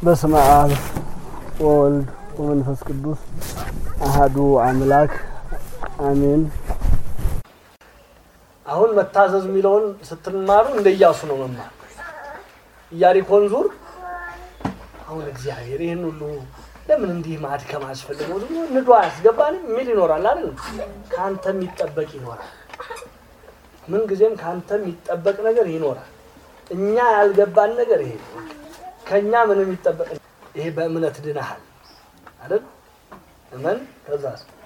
በስመ አብ ወወልድ ወመንፈስ ቅዱስ አሃዱ አምላክ አሜን። አሁን መታዘዝ የሚለውን ስትማሩ እንደ ኢያሱ ነው መማር። ኢያሪኮን ዙር። አሁን እግዚአብሔር ይህን ሁሉ ለምን እንዲህ ማድከም አስፈልገው? ዝም ብሎ ንዶ አያስገባንም የሚል ይኖራል አይደል? ከአንተ የሚጠበቅ ይኖራል። ምን ጊዜም ከአንተ የሚጠበቅ ነገር ይኖራል። እኛ ያልገባን ነገር ይሄ ነው። ከእኛ ምንም የሚጠበቅ ይሄ በእምነት ድነሃል አይደል? እመን ከዛ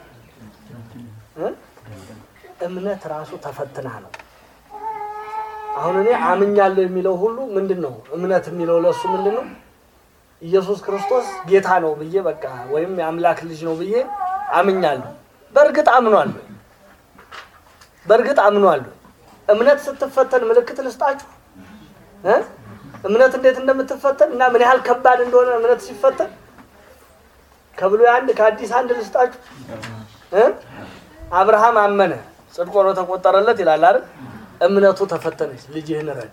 እምነት ራሱ ተፈትና ነው። አሁን እኔ አምኛለሁ የሚለው ሁሉ ምንድን ነው? እምነት የሚለው ለእሱ ምንድን ነው? ኢየሱስ ክርስቶስ ጌታ ነው ብዬ በቃ ወይም የአምላክ ልጅ ነው ብዬ አምኛለሁ። በእርግጥ አምኗለሁ። በእርግጥ አምኗለሁ። እምነት ስትፈተን ምልክት ልስጣችሁ እ እምነት እንዴት እንደምትፈተን እና ምን ያህል ከባድ እንደሆነ እምነት ሲፈተን ከብሉይ አንድ ከአዲስ አንድ ልስጣችሁ እ አብርሃም አመነ ጽድቅ ሆኖ ተቆጠረለት ይላል አይደል? እምነቱ ተፈተነች፣ ልጅህን ረድ።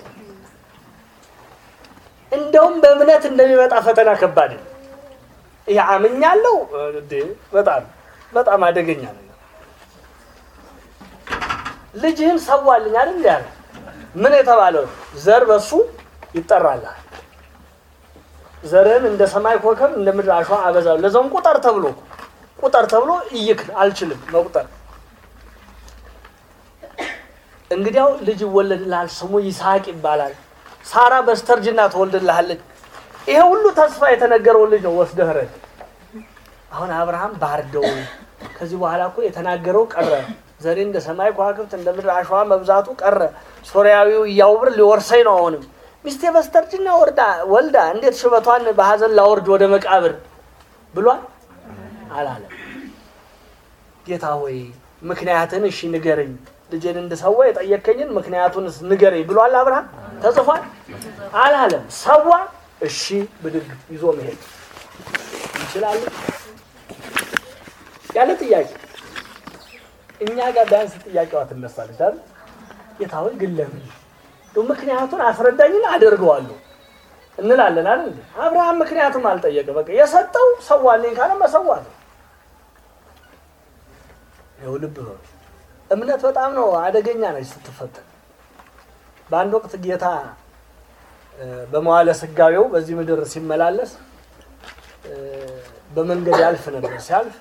እንደውም በእምነት እንደሚመጣ ፈተና ከባድ ነው። ይሄ አምኛለሁ እንዴ! በጣም በጣም አደገኛ ነገር። ልጅህን ሰዋልኝ አይደል ያለ ምን የተባለው ዘር በሱ ይጠራልሃል። ዘርህን እንደ ሰማይ ኮከብ እንደ ምድር አሸዋ አበዛለሁ። ለዛውም ቁጠር ተብሎ ቁጠር ተብሎ እይክ አልችልም መቁጠር እንግዲያው ልጅ ይወለድልሃል፣ ስሙ ይስሐቅ ይባላል። ሳራ በስተርጅና ትወልድልሃለች። ይሄ ሁሉ ተስፋ የተነገረውን ልጅ ነው ወስደህ ረድ። አሁን አብርሃም ባርደው ከዚህ በኋላ እኮ የተናገረው ቀረ። ዘሬ እንደ ሰማይ ከዋክብት እንደ ምድር አሸዋ መብዛቱ ቀረ። ሶርያዊው እያውብር ሊወርሰኝ ነው። አሁንም ሚስቴ በስተርጅና ወርዳ ወልዳ እንዴት ሽበቷን በሀዘን ላወርድ ወደ መቃብር ብሏል አላለም። ጌታ ሆይ ምክንያትን እሺ ንገረኝ ልጄን እንድሰዋ የጠየከኝን ምክንያቱንስ ንገረኝ ብሏል አብርሃም ተጽፏል አላለም ሰዋ እሺ ብድግ ይዞ መሄድ እንችላለን ያለ ጥያቄ እኛ ጋር ቢያንስ ጥያቄዋ ትነሳለች አይደል ጌታ ሆይ ግን ለምን ምክንያቱን አስረዳኝን አደርገዋለሁ እንላለን አይደል አብርሃም ምክንያቱም አልጠየቀ በቃ የሰጠው ሰዋልኝ ካለ መሰዋት ነው ይኸው ልብ በሉ እምነት በጣም ነው አደገኛ ነች ስትፈተን። በአንድ ወቅት ጌታ በመዋለ ስጋዌው በዚህ ምድር ሲመላለስ በመንገድ ያልፍ ነበር። ሲያልፍ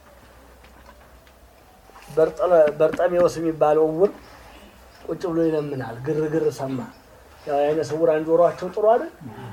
በርጠሜዎስ የሚባለው እውር ቁጭ ብሎ ይለምናል። ግርግር ሰማ። ያው የዓይነ ስውራን ጆሯቸው ጥሩ አይደል?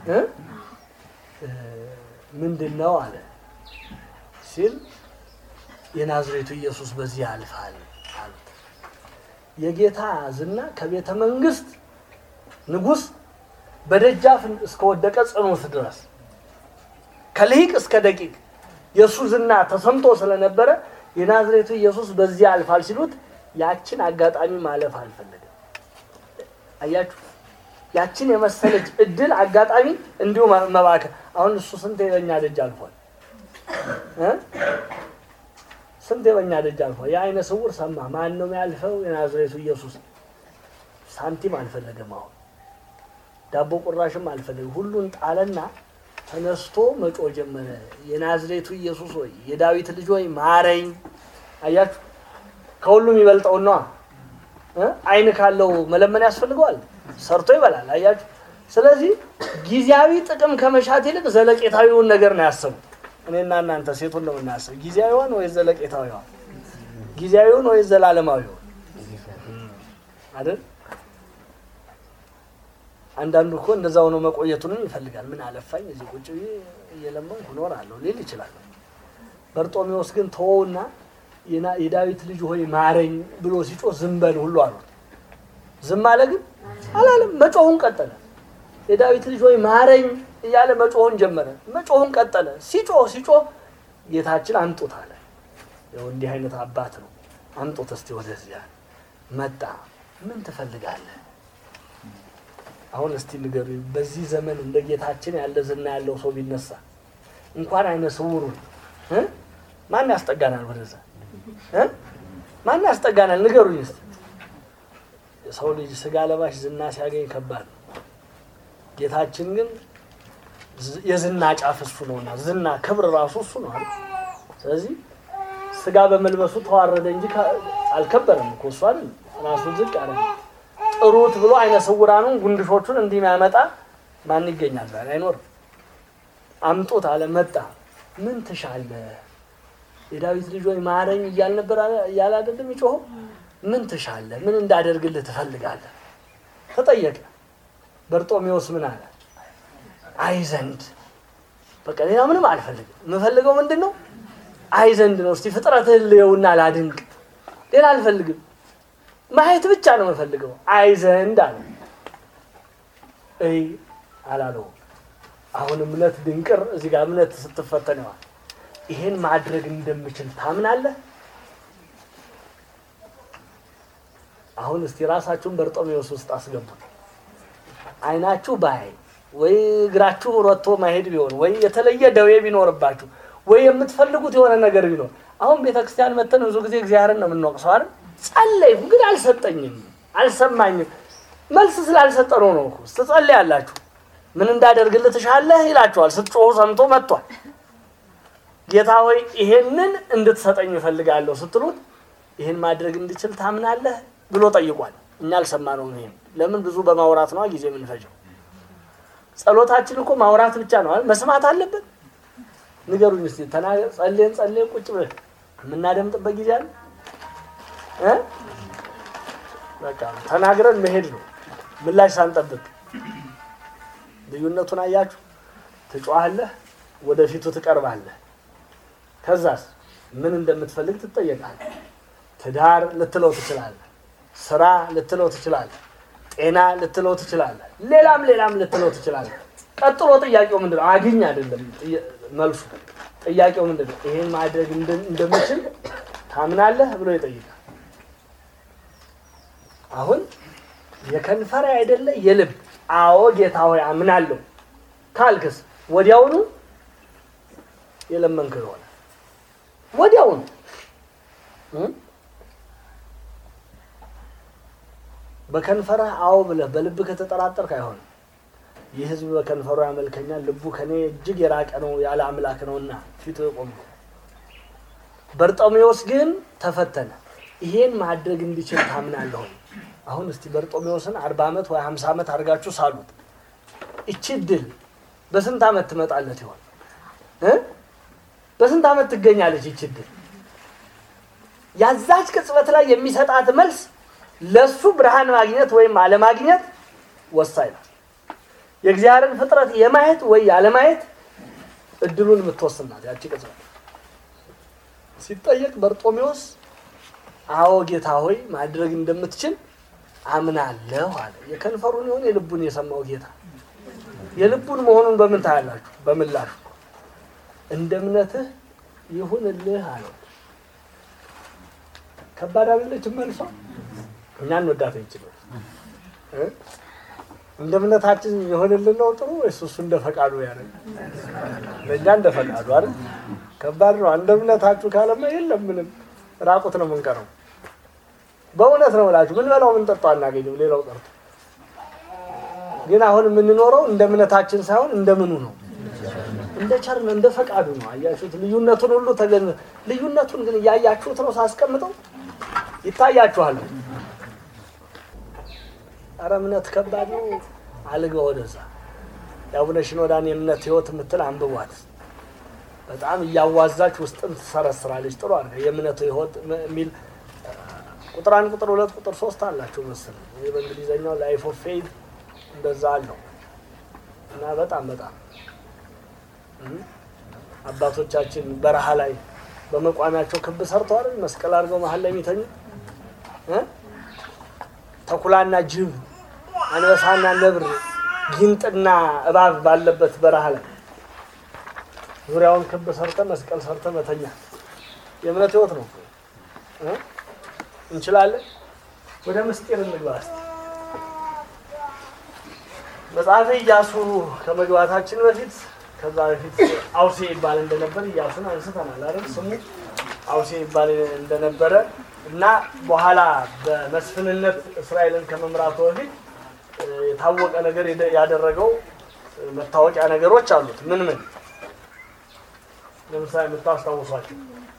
ምንድን ነው አለ ሲል የናዝሬቱ ኢየሱስ በዚህ ያልፋል አሉት። የጌታ ዝና ከቤተ መንግስት ንጉሥ በደጃፍ እስከወደቀ ጽኑት ድረስ ከልሂቅ እስከ ደቂቅ የእሱ ዝና ተሰምቶ ስለነበረ የናዝሬቱ ኢየሱስ በዚህ ያልፋል ሲሉት ያችን አጋጣሚ ማለፍ አልፈለገም። አያችሁ፣ ያችን የመሰለች እድል አጋጣሚ እንዲሁ መባከን። አሁን እሱ ስንት የበኛ ደጅ አልፏል እ ስንት የበኛ ደጅ አልፏል። የዓይነ ስውር ሰማ። ማን ነው የሚያልፈው? የናዝሬቱ ኢየሱስ። ሳንቲም አልፈለገም። አሁን ዳቦ ቁራሽም አልፈለገም። ሁሉን ጣለና ተነስቶ መጮ ጀመረ። የናዝሬቱ ኢየሱስ ሆይ የዳዊት ልጅ ሆይ ማረኝ። አያችሁ፣ ከሁሉም ይበልጠው ነዋ። ዓይን ካለው መለመን ያስፈልገዋል። ሰርቶ ይበላል። አያችሁ። ስለዚህ ጊዜያዊ ጥቅም ከመሻት ይልቅ ዘለቄታዊውን ነገር ነው ያሰቡት። እኔና እናንተ ሴቱን ነው የምናስብ። ጊዜያዊዋን ወይስ ዘለቄታዊዋን? ጊዜያዊውን ወይስ ዘላለማዊውን አይደል? አንዳንዱ እኮ እንደዛ ሆኖ መቆየቱንም ይፈልጋል። ምን አለፋኝ እዚህ ቁጭ ብዬ እየለመንኩ እኖራለሁ ሊል ይችላል። በርጦሜዎስ ግን ተወውና የዳዊት ልጅ ሆይ ማረኝ ብሎ ሲጮህ ዝም በል ሁሉ አሉት። ዝም አለ ግን አላለም። መጮሁን ቀጠለ። የዳዊት ልጅ ሆይ ማረኝ እያለ መጮሁን ጀመረ። መጮሁን ቀጠለ። ሲጮህ ሲጮህ ጌታችን አምጡት አለ። ያው እንዲህ አይነት አባት ነው። አምጡት እስቲ ወደዚያ መጣ። ምን ትፈልጋለህ? አሁን እስቲ ንገሩኝ። በዚህ ዘመን እንደ ጌታችን ያለ ዝና ያለው ሰው ቢነሳ እንኳን አይነ ስውሩን ማን ያስጠጋናል? ወደዛ ማን ያስጠጋናል? ንገሩኝ እስቲ። የሰው ልጅ ስጋ ለባሽ ዝና ሲያገኝ ከባድ ነው። ጌታችን ግን ዝ- የዝና ጫፍ እሱ ነውና ዝና ክብር ራሱ እሱ ነው አይደል? ስለዚህ ስጋ በመልበሱ ተዋረደ እንጂ ከ- አልከበረም እኮ እሱ አይደል? ራሱ ዝቅ አለ። ጥሩት ብሎ አይነ ስውራኑን ጉንድሾቹን እንዲህ የሚያመጣ ማን ይገኛል? ዛሬ አይኖርም። አምጡት አለ መጣ። ምን ትሻለህ? የዳዊት ልጅ ሆይ ማረኝ እያል ነበር አለ- እያለ አይደለም ይጮኸው። ምን ትሻለህ? ምን እንዳደርግልህ ትፈልጋለህ? ተጠየቀ። በርጦሜዎስ ምን አለ? አይ ዘንድ በቃ ሌላ ምንም አልፈልግም። የምፈልገው ምንድን ነው? አይ ዘንድ ነው። እስቲ ፍጥረትህን ልየውና ላድንቅ። ሌላ አልፈልግም። ማየት ብቻ ነው የምፈልገው። አይ ዘንድ አለ። እይ አላለው። አሁን እምነት ድንቅር እዚህ ጋር እምነት ስትፈተነዋል። ይሄን ማድረግ እንደምችል ታምናለህ? አሁን እስቲ ራሳችሁን በርጦሜዎስ ውስጥ አስገቡት። አይናችሁ ባይ ወይ እግራችሁ ረቶ ማሄድ ቢሆን ወይ የተለየ ደዌ ቢኖርባችሁ ወይ የምትፈልጉት የሆነ ነገር ቢኖር አሁን ቤተክርስቲያን መተን ብዙ ጊዜ እግዚአብሔርን ነው የምንወቅሰው አይደል? ጸለይኩ ግን አልሰጠኝም፣ አልሰማኝም። መልስ ስላልሰጠነው ነው እኮ። ስትጸልያላችሁ ምን እንዳደርግልህ ትሻለህ ይላችኋል። ስትጮሁ ሰምቶ መጥቷል። ጌታ ሆይ ይሄንን እንድትሰጠኝ እፈልጋለሁ ስትሉት ይሄን ማድረግ እንድችል ታምናለህ ብሎ ጠይቋል። እኛ አልሰማነውም። ይሄን ለምን ብዙ በማውራት ነዋ ጊዜ የምንፈጀው። ጸሎታችን እኮ ማውራት ብቻ ነው አይደል? መስማት አለብን። ንገሩኝ እስኪ ተናገር። ጸልየን ጸልየን ቁጭ ብለን የምናደምጥበት ጊዜ አለ እ በቃ ተናግረን መሄድ ነው ምላሽ ሳንጠብቅ። ልዩነቱን አያችሁ? ትጮሃለህ፣ ወደፊቱ ትቀርባለህ። ከዛስ ምን እንደምትፈልግ ትጠየቃለህ። ትዳር ልትለው ትችላለህ። ስራ ልትለው ትችላለህ። ጤና ልትለው ትችላለህ። ሌላም ሌላም ልትለው ትችላለህ። ቀጥሎ ጥያቄው ምንድን ነው? አግኝ አይደለም ጥያ- መልሱ። ጥያቄው ምንድን ነው? ይሄን ማድረግ እንደ- እንደምችል ታምናለህ ብሎ ይጠይቃል። አሁን የከንፈር አይደለ የልብ አዎ ጌታ ሆይ አምናለሁ ካልክስ ወዲያውኑ የለመንክ ይሆናል። ወዲያውኑ እ? በከንፈርህ አዎ ብለህ በልብ ከተጠራጠርክ አይሆንም። ይህ ሕዝብ በከንፈሩ ያመልከኛል፣ ልቡ ከኔ እጅግ የራቀ ነው ያለ አምላክ ነውና ፊቱ የቆምኩ። በርጦሜዎስ ግን ተፈተነ። ይሄን ማድረግ እንዲችል ታምናለሁ። አሁን እስቲ በርጦሜዎስን አርባ ዓመት ወይ ሀምሳ ዓመት አድርጋችሁ ሳሉት። እቺ ድል በስንት ዓመት ትመጣለት ይሆን እ? በስንት ዓመት ትገኛለች ይቺ ድል? ያዛች ቅጽበት ላይ የሚሰጣት መልስ ለሱ ብርሃን ማግኘት ወይም አለማግኘት ወሳኝ ነው። የእግዚአብሔርን ፍጥረት የማየት ወይ ያለማየት እድሉን የምትወስን ናት ያቺ ቅጽበት። ሲጠየቅ በርጦሜዎስ አዎ ጌታ ሆይ ማድረግ እንደምትችል አምናለሁ አለ። የከንፈሩን ይሆን የልቡን የሰማው ጌታ? የልቡን መሆኑን በምን ታያላችሁ? በምላሹ እንደ እምነትህ ይሁንልህ አለው። ከባድ አይደለችም መልሷ? እኛ እንወዳት እንችላል እ? እንደ እምነታችን የሆንልን ነው ጥሩ ወይስ እሱ እንደ ፈቃዱ ያደርግ? ለእኛ እንደ ፈቃዱ አይደል? ከባድ ነው። እንደ እምነታችሁ ካለማ የለም ምንም ራቁት ነው የምንቀረው። በእውነት ነው እላችሁ ምን በላው ምን ጠጣው አናገኝም። ሌላው ቀርቶ ግን አሁን የምንኖረው እንደ እምነታችን ሳይሆን እንደ ምኑ ነው? እንደ ቸር ነው፣ እንደ ፈቃዱ ነው። አያችሁት? ልዩነቱን ሁሉ ተገን ልዩነቱን ግን እያያችሁት ነው ሳስቀምጠው ይታያችኋል። ኧረ እምነት ከባድ ነው። አልገ ወደዛ የአቡነ ሽኖዳን የእምነት ህይወት የምትል አንብቧት። በጣም እያዋዛች ውስጥን ትሰረስራለች። ጥሩ አድርገ የእምነቱ ህይወት የሚል ቁጥር አንድ ቁጥር ሁለት ቁጥር ሶስት አላቸው መሰለኝ። ይህ በእንግሊዝኛው ላይፍ ኦፍ ፌይት እንደዛ አለው እና በጣም በጣም እም፣ አባቶቻችን በረሃ ላይ በመቋሚያቸው ክብ ሰርተዋል። መስቀል አድርገው መሀል ላይ የሚተኙ እ? ተኩላና ጅብ፣ አንበሳና ነብር፣ ጊንጥና እባብ ባለበት በረሃ ላይ ዙሪያውን ክብ ሰርተ መስቀል ሰርተ መተኛ የእምነት ህይወት ነው እ? እንችላለን። ወደ ምስጢር እንግባ እስቲ። መጽሐፈ ኢያሱ ከመግባታችን በፊት ከዛ በፊት አውሴ ይባል እንደነበር ኢያሱን አንስተናል አይደል? ስሙ አውሴ ይባል እንደነበረ እና በኋላ በመስፍንነት እስራኤልን ከመምራቱ በፊት እ፣ የታወቀ ነገር የደ- ያደረገው መታወቂያ ነገሮች አሉት። ምን ምን ለምሳሌ የምታስታውሷቸው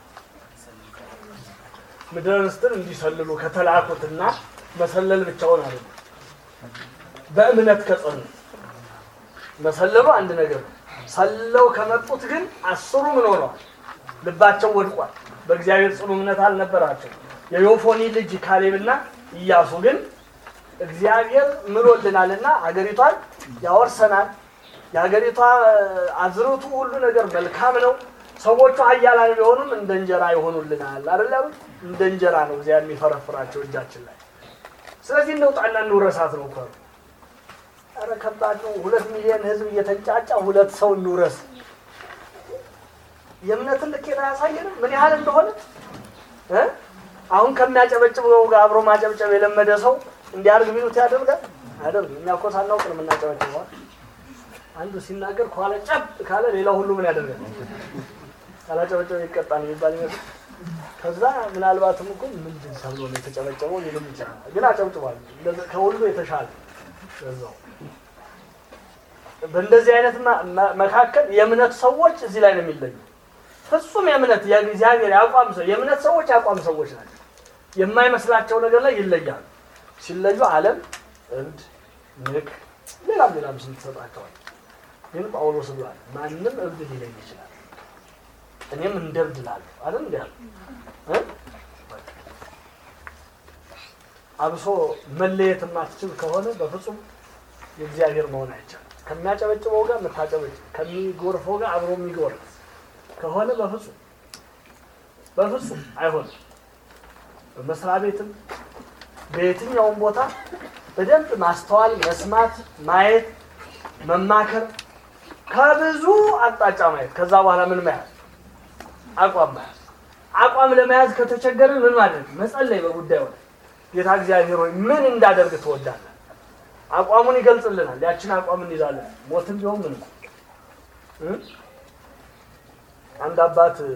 ምድረ ርስትን እንዲሰልሉ ከተላኩትና መሰለል ብቻውን አለ በእምነት ከጸኑ መሰለሉ አንድ ነገር ነው። ሰለው ከመጡት ግን አስሩ ምን ሆነዋል? ልባቸው ወድቋል። በእግዚአብሔር ጽኑ እምነት አልነበራቸው። የዮፎኒ ልጅ ካሌብና ኢያሱ ግን እግዚአብሔር ምሎልናልና ሀገሪቷን ያወርሰናል። የሀገሪቷ አዝርቱ ሁሉ ነገር መልካም ነው። ሰዎቹ ኃያላን ቢሆኑም እንደ እንጀራ ይሆኑልናል። አይደለም እንደ እንጀራ ነው እግዚአብሔር የሚፈረፍራቸው እጃችን ላይ። ስለዚህ እንውጣና እንውረሳት ነው እኮ ኧረ ከባድ ነው። ሁለት ሚሊዮን ህዝብ እየተንጫጫ ሁለት ሰው እንውረስ። የእምነትን ልኬት አያሳየንም ምን ያህል እንደሆነ እ አሁን ከሚያጨበጭበው ጋር አብሮ ማጨብጨብ የለመደ ሰው እንዲያርግ ቢሉት ያደርጋል አያደርግም። እኛ እኮ ሳናውቅ ነው የምናጨበጭበዋል። አንዱ ሲናገር ከኋላ ጨብ ካለ ሌላው ሁሉ ምን ያደርጋል? ካላጨበጨበ ይቀጣል የሚባል ይመስል ከዛ ምናልባትም እኮ ምንድን ተብሎ ነው የተጨበጨበው ሊልም ይችላል። ግን አጨብጭቧል። እንደዚ- ከሁሉ የተሻለ በዛው በእንደዚህ አይነት መ- መ- መካከል የእምነት ሰዎች እዚህ ላይ ነው የሚለዩ። ፍጹም የእምነት የእግዚአብሔር የአቋም ሰው የእምነት ሰዎች የአቋም ሰዎች ናቸው። የማይመስላቸው ነገር ላይ ይለያሉ። ሲለዩ ዓለም እብድ፣ ንክ፣ ሌላም ሌላም ስም ትሰጣቸዋል። ግን ጳውሎስ ብሏል ማንም እብድ ሊለይ ይችላል፣ እኔም እንደ እብድ እላለሁ አይደል እንዲ ያለ እ? በቃ። አብሶ መለየት የማትችል ከሆነ በፍጹም የእግዚአብሔር መሆን አይቻልም። ከሚያጨበጭበው ጋር የምታጨበጭብ ከሚጎርፈው ጋር አብሮ የሚጎርፍ ከሆነ በፍጹም በፍጹም አይሆንም። በመስሪያ ቤትም በየትኛውም ቦታ በደንብ ማስተዋል፣ መስማት፣ ማየት፣ መማከር ከብዙ አቅጣጫ ማየት ከዛ በኋላ ምን መያዝ አቋም መያዝ አቋም ለመያዝ ከተቸገርን ምን ማድረግ መጸለይ በጉዳዩ ላይ ጌታ እግዚአብሔር ሆይ ምን እንዳደርግ ትወዳለህ አቋሙን ይገልጽልናል ያችን አቋም እንይዛለን ሞትም ቢሆን ምን እ? አንድ አባት እ፣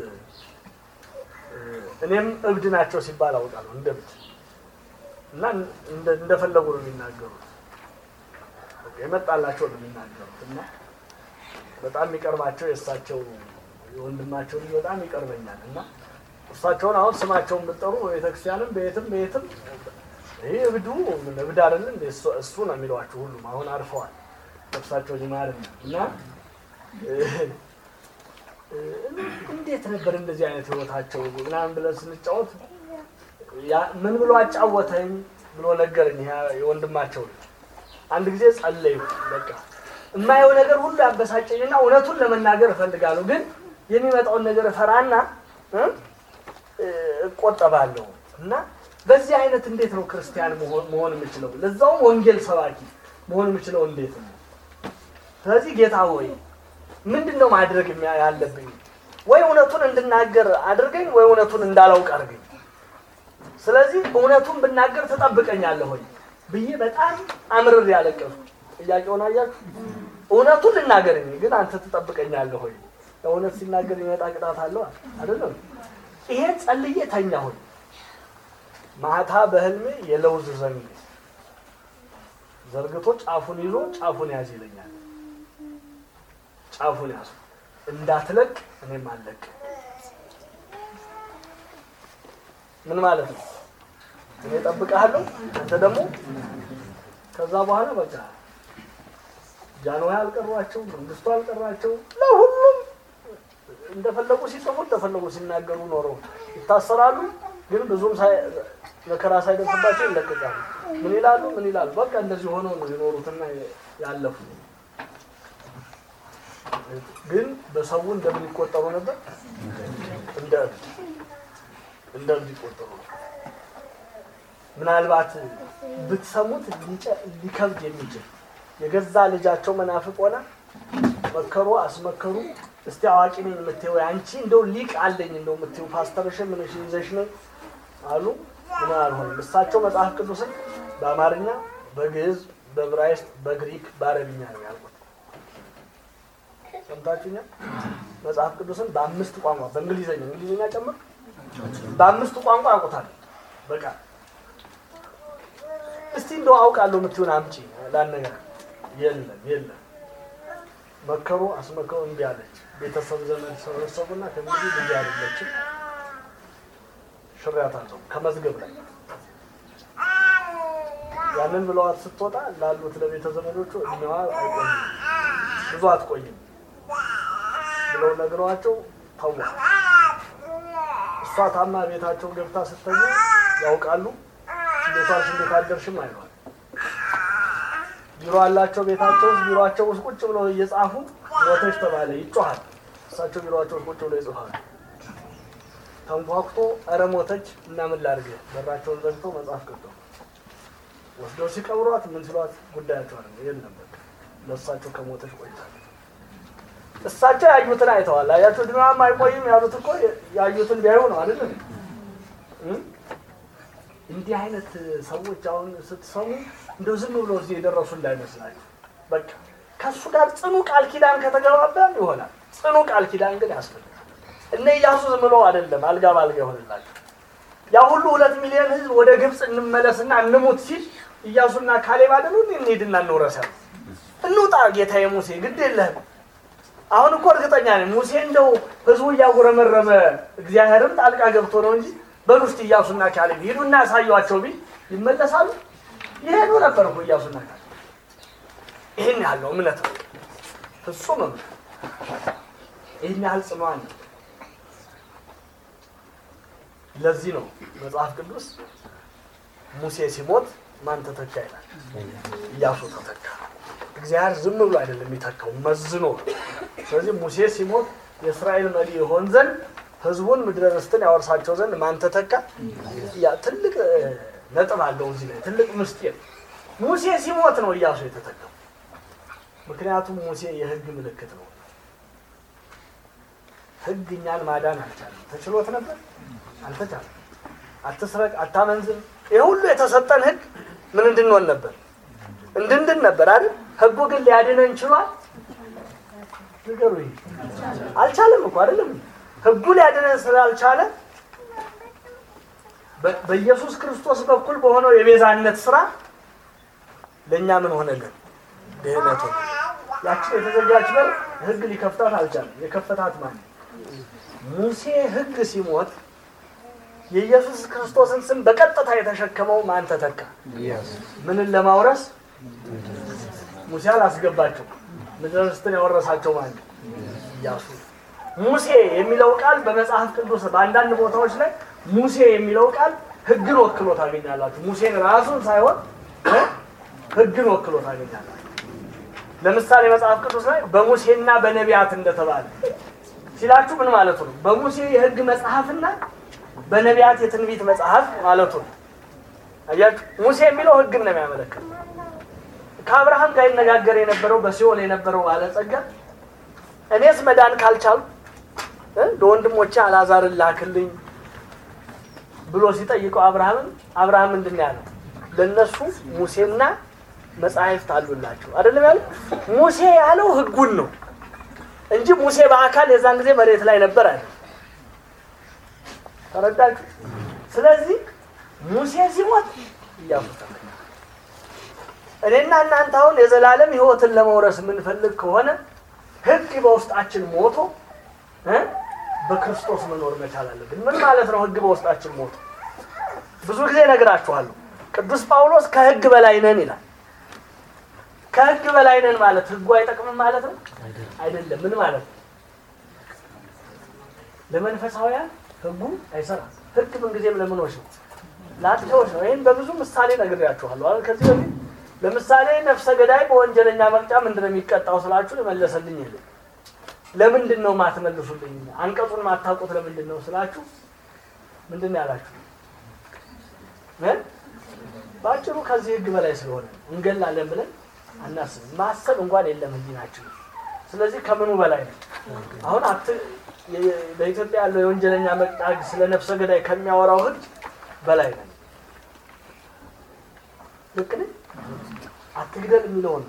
እኔም እብድ ናቸው ሲባል አውቃለሁ እንደ እብድ እና እንደ- እንደፈለጉ ነው የሚናገሩት በቃ የመጣላቸው ነው የሚናገሩት እና በጣም የሚቀርባቸው የእሳቸው የወንድማቸው ልጅ በጣም ይቀርበኛል እና እሳቸውን አሁን ስማቸውን ብትጠሩ በቤተክርስቲያንም በየትም በየትም ይህ እብዱ ምን እብድ አይደለ እንደ እሱ- እሱ ነው የሚሏቸው ሁሉም አሁን አርፈዋል ነፍሳቸው ሊማር ነው እና እ፣ እ፣ እንዴት ነበር እንደዚህ አይነት ህይወታቸው ምናምን ብለን ስንጫወት ያ- ምን ብሎ አጫወተኝ ብሎ ነገረኝ ያ የወንድማቸው ልጅ አንድ ጊዜ ጸለዩ በቃ የማየው ነገር ሁሉ ያበሳጨኝና እውነቱን ለመናገር እፈልጋለሁ ግን የሚመጣውን ነገር እፈራና እ? እ፣ እቆጠባለሁ እና በዚህ አይነት እንዴት ነው ክርስቲያን መሆን- መሆን የምችለው ለዛውም ወንጌል ሰባኪ መሆን የምችለው እንዴት ነው ስለዚህ ጌታ ሆይ ምንድን ነው ማድረግ የሚያ- ያለብኝ ወይ እውነቱን እንድናገር አድርገኝ ወይ እውነቱን እንዳላውቅ አድርገኝ ስለዚህ እውነቱን ብናገር ትጠብቀኛለህ ሆይ ብዬ በጣም አምርር ያለቀሱ ጥያቄውን አያችሁ እውነቱን ልናገርኝ ግን አንተ ትጠብቀኛለህ ሆይ እውነት ሲናገር የሚመጣ ቅጣት አለው አይደለም ይሄን ጸልዬ ተኛ ሆይ ማታ በህልሜ የለውዝ ዘንግ ዘርግቶ ጫፉን ይዞ ጫፉን ያዝ ይለኛል ጫፉን ያዙ እንዳትለቅ እኔም አለቅ ምን ማለት ነው እኔ እጠብቅሃለሁ አንተ ደግሞ ከዛ በኋላ በቃ ጃንሆይ አልቀሯቸው መንግስቱ አልቀራቸው ለሁሉም እንደፈለጉ ሲጽፉ እንደፈለጉ ሲናገሩ ኖረው ይታሰራሉ ግን ብዙም ሳይ- መከራ ሳይደርስባቸው ይለቀቃሉ ምን ይላሉ ምን ይላሉ በቃ እንደዚህ ሆነው ነው የኖሩትና ያለፉ ግን በሰው እንደምን ይቆጠሩ ነበር እንደ እብድ እንደ እብድ ይቆጠሩ ነበር ምናልባት ብትሰሙት ሊጨ- ሊከብድ የሚችል የገዛ ልጃቸው መናፍቅ ሆና መከሩ አስመከሩ እስቲ አዋቂ ነኝ የምትይው አንቺ እንደው ሊቅ አለኝ እንደው የምትይው ፓስተርሽን ምንሽ ይዘሽ ነኝ አሉ ምን አልሆንም እሳቸው መጽሐፍ ቅዱስን በአማርኛ በግዕዝ በዕብራይስጥ በግሪክ በአረብኛ ነው ያልኩት ሰምታችሁኛል መጽሐፍ ቅዱስን በአምስት ቋንቋ በእንግሊዝኛ እንግሊዝኛ ጨምር በአምስቱ ቋንቋ ያውቁታል በቃ እስቲ እንደው አውቃለሁ የምትሆን አምጪ ላነገር የለም የለም መከሩ፣ አስመከሩ፣ እምቢ አለች። ቤተሰብ ዘመድ ሰበሰቡና ከእንግዲህ ልጅ አይደለችም ሽሬያታለሁ ከመዝገብ ላይ ያንን ብለዋት ስትወጣ ላሉት ለቤተ ዘመዶቹ እድሜዋ አይቆይም ብዙ አትቆይም ብለው ነግረዋቸው ተዋ። እሷ ታማ ቤታቸው ገብታ ስተኛ ያውቃሉ። ቤቷስ እንዴት አደርሽም አይሏል። ቢሮ አላቸው ቤታቸው ውስጥ ቢሮቸው ውስጥ ቁጭ ብለው እየጻፉ ሞተች ተባለ ይጮሃል። እሳቸው ቢሮቸው ውስጥ ቁጭ ብለው ይጽፋሉ። ተንኳኩቶ ኧረ ሞተች እና ምን ላድርግ በራቸውን ዘግተው መጽሐፍ ቀጠሉ። ወስደው ሲቀብሯት ምን ሲሏት ጉዳያቸው አለ የለም በቃ ለእሳቸው ከሞተች ቆይታለች። እሳቸው ያዩትን አይተዋል። አያቸው ድናም አይቆይም ያሉት እኮ ያዩትን ቢያዩ ነው አይደለም። እንዲህ አይነት ሰዎች አሁን ስትሰሙ እንደው ዝም ብሎ እዚህ የደረሱ እንዳይመስላችሁ። በቃ ከእሱ ጋር ጽኑ ቃል ኪዳን ከተገባባን ይሆናል። ጽኑ ቃል ኪዳን ግን ያስፈልጋል። እነ ኢያሱ ዝም ብሎ አይደለም አልጋ ባልጋ ይሆንላቸው። ያ ሁሉ ሁለት ሚሊዮን ሕዝብ ወደ ግብፅ እንመለስና እንሙት ሲል ኢያሱና ካሌብ አይደሉ እንሂድና እንውረስ ያሉት። እንውጣ ጌታዬ ሙሴ ግድ የለህም አሁን እኮ እርግጠኛ ነኝ ሙሴ እንደው ህዝቡ እያጉረመረመ እግዚአብሔርም ጣልቃ ገብቶ ነው እንጂ በሉ እስቲ ኢያሱና ካሌብ ሂዱና ያሳዩቸው ቢል ይመለሳሉ። ይሄዱ ነበር እኮ ኢያሱና ካሌብ። ይህን ያለው እምነት ነው፣ ፍጹም እምነት። ይህን ያህል ጽኗን ነው። ለዚህ ነው መጽሐፍ ቅዱስ ሙሴ ሲሞት ማን ተተካ ይላል? ኢያሱ ተተካ። እግዚአብሔር ዝም ብሎ አይደለም የሚተካው መዝኖ ነው። ስለዚህ ሙሴ ሲሞት የእስራኤል መሪ ይሆን ዘንድ ህዝቡን ምድረ ርስትን ያወርሳቸው ዘንድ ማን ተተካ? ያ ትልቅ ነጥብ አለው እዚህ ላይ ትልቅ ምስጢር። ሙሴ ሲሞት ነው ኢያሱ የተተካው። ምክንያቱም ሙሴ የህግ ምልክት ነው። ህግ እኛን ማዳን አልቻለም። ተችሎት ነበር? አልተቻለም። አትስረቅ፣ አታመንዝር፣ ይህ ሁሉ የተሰጠን ህግ ምን እንድንሆን ነበር? እንድንድን ነበር አይደል? ህጉ ግን ሊያድነን ችሏል? ንገሩኝ። አልቻለም እኮ አይደለም። ህጉ ሊያድነን ስላልቻለ በኢየሱስ ክርስቶስ በኩል በሆነው የቤዛነት ስራ ለእኛ ምን ሆነልን? ድህነት ሆነ። ያችን የተዘጋች በር ህግ ሊከፍታት አልቻለም። የከፈታት ማን? ሙሴ ህግ ሲሞት የኢየሱስ ክርስቶስን ስም በቀጥታ የተሸከመው ማን ተተካ? ምንን ለማውረስ ሙሴ አላስገባቸው። ምድረ ርስትን ያወረሳቸው ማን? ኢያሱ። ሙሴ የሚለው ቃል በመጽሐፍ ቅዱስ በአንዳንድ ቦታዎች ላይ ሙሴ የሚለው ቃል ህግን ወክሎ ታገኛላችሁ። ሙሴን ራሱን ሳይሆን ህግን ወክሎ ታገኛላችሁ። ለምሳሌ መጽሐፍ ቅዱስ ላይ በሙሴና በነቢያት እንደተባለ ሲላችሁ ምን ማለቱ ነው? በሙሴ የህግ መጽሐፍና በነቢያት የትንቢት መጽሐፍ ማለቱ ነው። አያችሁ፣ ሙሴ የሚለው ህግን ነው የሚያመለክት። ከአብርሃም ጋር ይነጋገር የነበረው በሲኦል የነበረው ባለጸጋ እኔስ መዳን ካልቻሉ ለወንድሞቼ አልዓዛርን ላክልኝ ብሎ ሲጠይቀው አብርሃምን አብርሃም ምንድን ነው ያለው? ለእነሱ ሙሴና መጻሕፍት አሉላቸው አይደለም ያለው። ሙሴ ያለው ህጉን ነው እንጂ ሙሴ በአካል የዛን ጊዜ መሬት ላይ ነበር አለ። ተረዳችሁ? ስለዚህ ሙሴ ሲሞት ኢያሱ ተተካ። እኔና እናንተ አሁን የዘላለም ህይወትን ለመውረስ የምንፈልግ ከሆነ ህግ በውስጣችን ሞቶ እ በክርስቶስ መኖር መቻል አለብን። ምን ማለት ነው? ህግ በውስጣችን ሞቶ ብዙ ጊዜ እነግራችኋለሁ። ቅዱስ ጳውሎስ ከህግ በላይ ነን ይላል። ከህግ በላይ ነን ማለት ህጉ አይጠቅምም ማለት ነው? አይደለም። ምን ማለት ነው? ለመንፈሳውያን ህጉ አይሰራም። ህግ ምንጊዜም ለምኖች ነው? ለአጥፊዎች ነው። ይህን በብዙ ምሳሌ ነግሬያችኋለሁ። አሁን ከዚህ በፊት ለምሳሌ ነፍሰ ገዳይ በወንጀለኛ መቅጫ ምንድን ነው የሚቀጣው ስላችሁ የመለሰልኝ የለም። ለምንድን ነው ማትመልሱልኝ? አንቀጹን ማታውቁት ለምንድን ነው ስላችሁ ምንድን ነው ያላችሁ? በአጭሩ ከዚህ ህግ በላይ ስለሆነ እንገላለን ብለን አናስብም። ማሰብ እንኳን የለም ህሊናችን። ስለዚህ ከምኑ በላይ ነው? አሁን አት በኢትዮጵያ ያለው የወንጀለኛ መቅጫ ህግ ስለ ነፍሰ ገዳይ ከሚያወራው ህግ በላይ ነው። ልክ ነኝ? አትግደል የሚለውን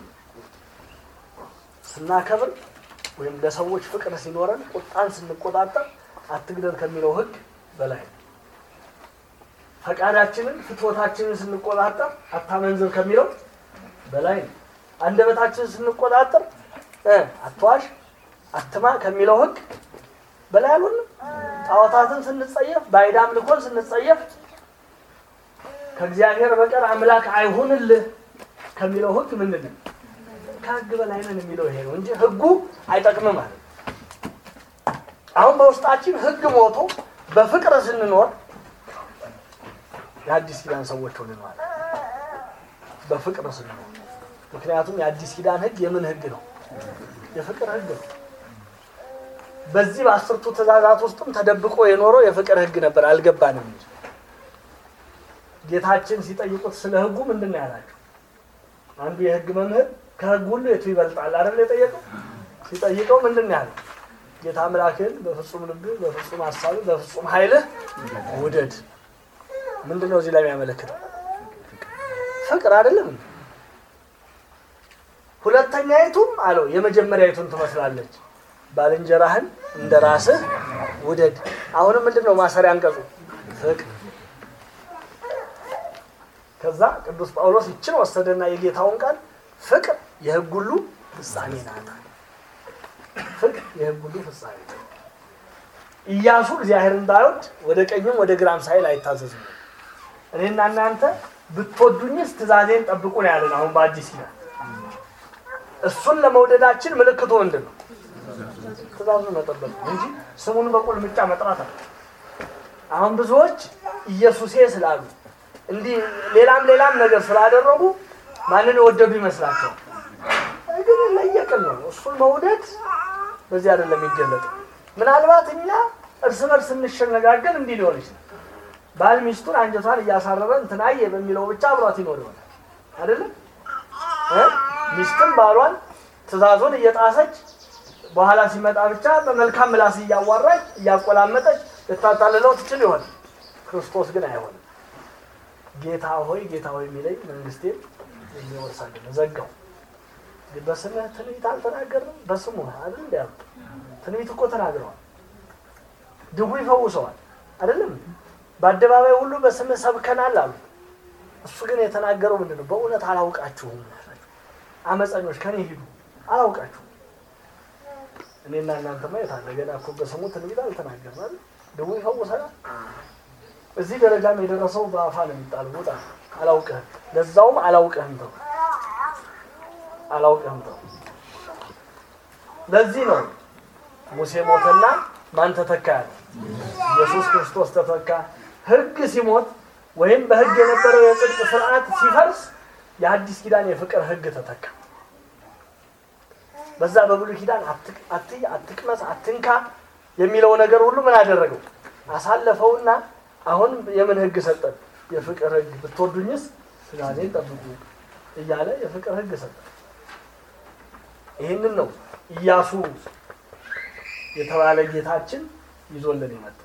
ስናከብር ወይም ለሰዎች ፍቅር ሲኖረን ቁጣን ስንቆጣጠር አትግደል ከሚለው ህግ በላይ ነው። ፈቃዳችንን ፍትወታችንን ስንቆጣጠር አታመንዝር ከሚለው በላይ ነው። አንደበታችንን ስንቆጣጠር እ አትዋሽ፣ አትማ ከሚለው ህግ በላይ አልሆንም። ጣዖታትን ስንጸየፍ፣ ባዕድ አምልኮን ስንጸየፍ፣ ከእግዚአብሔር በቀር አምላክ አይሁንልህ ከሚለው ህግ ምንድን ነው? ከህግ በላይ ነን የሚለው ይሄ ነው እንጂ ህጉ አይጠቅምም ማለት ነው። አሁን በውስጣችን ህግ ሞቶ በፍቅር ስንኖር የአዲስ ኪዳን ሰዎች ሆንን ማለት ነው። በፍቅር ስንኖር ምክንያቱም የአዲስ ኪዳን ህግ የምን ህግ ነው? የፍቅር ህግ ነው። በዚህ በአስርቱ ትእዛዛት ውስጥም ተደብቆ የኖረው የፍቅር ህግ ነበር፣ አልገባንም እንጂ ጌታችን ሲጠይቁት ስለ ህጉ ምንድን ነው ያላቸው? አንዱ የህግ መምህር ከህግ ሁሉ የቱ ይበልጣል አይደል የጠየቀው? ሲጠይቀው ምንድን ነው ያለው? ጌታ አምላክህን በፍጹም ልብህ፣ በፍጹም ሀሳብህ፣ በፍጹም ኃይልህ ውደድ። ምንድን ነው እዚህ ላይ የሚያመለክተው? ፍቅር አይደለም። ሁለተኛይቱም አለው የመጀመሪያይቱን ትመስላለች፣ ባልንጀራህን እንደ ራስህ ውደድ። አሁንም ምንድን ነው ማሰሪያ አንቀጹ? ፍቅር ከዛ ቅዱስ ጳውሎስ ይችን ወሰደና የጌታውን ቃል ፍቅር የህግ ሁሉ ፍጻሜ ናት። ፍቅር የህግ ሁሉ ፍጻሜ ናት። ኢያሱ እግዚአብሔር እንዳይወድ ወደ ቀኝም ወደ ግራም ሳይል አይታዘዝም። እኔና እናንተ ብትወዱኝስ ትእዛዜን ጠብቁ ነው ያለን። አሁን በአዲስ ኪዳን እሱን ለመውደዳችን ምልክቱ ምንድን ነው? ትእዛዙን መጠበቅ ነው እንጂ ስሙን በቁልምጫ መጥራት አለ። አሁን ብዙዎች ኢየሱሴ ስላሉ እንዲህ ሌላም ሌላም ነገር ስላደረጉ ማንን የወደዱ ይመስላቸዋል። ግን ለየቅል ነው። እሱን መውደድ በዚህ አይደለም የሚገለጠው። ምናልባት እኛ እርስ በርስ እንሸነጋገር እንዲህ ሊሆን ይችላል። ባል ሚስቱን አንጀቷን እያሳረረ እንትናየ በሚለው ብቻ አብሯት ይኖር ይሆናል አይደለም። ሚስትም ባሏን ትእዛዙን እየጣሰች በኋላ ሲመጣ ብቻ በመልካም ምላስ እያዋራች እያቆላመጠች ልታታልለው ትችል ይሆን። ክርስቶስ ግን አይሆንም። ጌታ ሆይ ጌታ ሆይ የሚለኝ መንግስቴን የሚወርስ አይደለም። ዘጋው። በስምህ ትንቢት አልተናገርም? በስሙ አይደል እንዲ ያሉት ትንቢት እኮ ተናግረዋል። ድውይ ፈውሰዋል አይደለም? በአደባባይ ሁሉ በስምህ ሰብከናል አሉ። እሱ ግን የተናገረው ምንድን ነው? በእውነት አላውቃችሁም፣ አመፀኞች ከኔ ሂዱ፣ አላውቃችሁም። እኔና እናንተማ የታለ ገና እኮ በስሙ ትንቢት አልተናገርም አይደል? ድውይ ፈውሰናል። እዚህ ደረጃም የደረሰው በአፋ ነው የሚጣለው። ውጣ አላውቅህም፣ ለዛውም አላውቅህም ተው አላውቅህም ተው። ለዚህ ነው ሙሴ ሞተና ማን ተተካ ያለ? ኢየሱስ ክርስቶስ ተተካ። ሕግ ሲሞት ወይም በሕግ የነበረው የጽድቅ ስርዓት ሲፈርስ የአዲስ ኪዳን የፍቅር ሕግ ተተካ። በዛ በብሉይ ኪዳን አትይ፣ አትቅመስ፣ አትንካ የሚለው ነገር ሁሉ ምን አደረገው? አሳለፈውና አሁን የምን ሕግ ሰጠን? የፍቅር ሕግ። ብትወዱኝስ ትእዛዜን ጠብቁ እያለ የፍቅር ሕግ ሰጠን። ይህንን ነው ኢያሱ የተባለ ጌታችን ይዞልን የመጣው።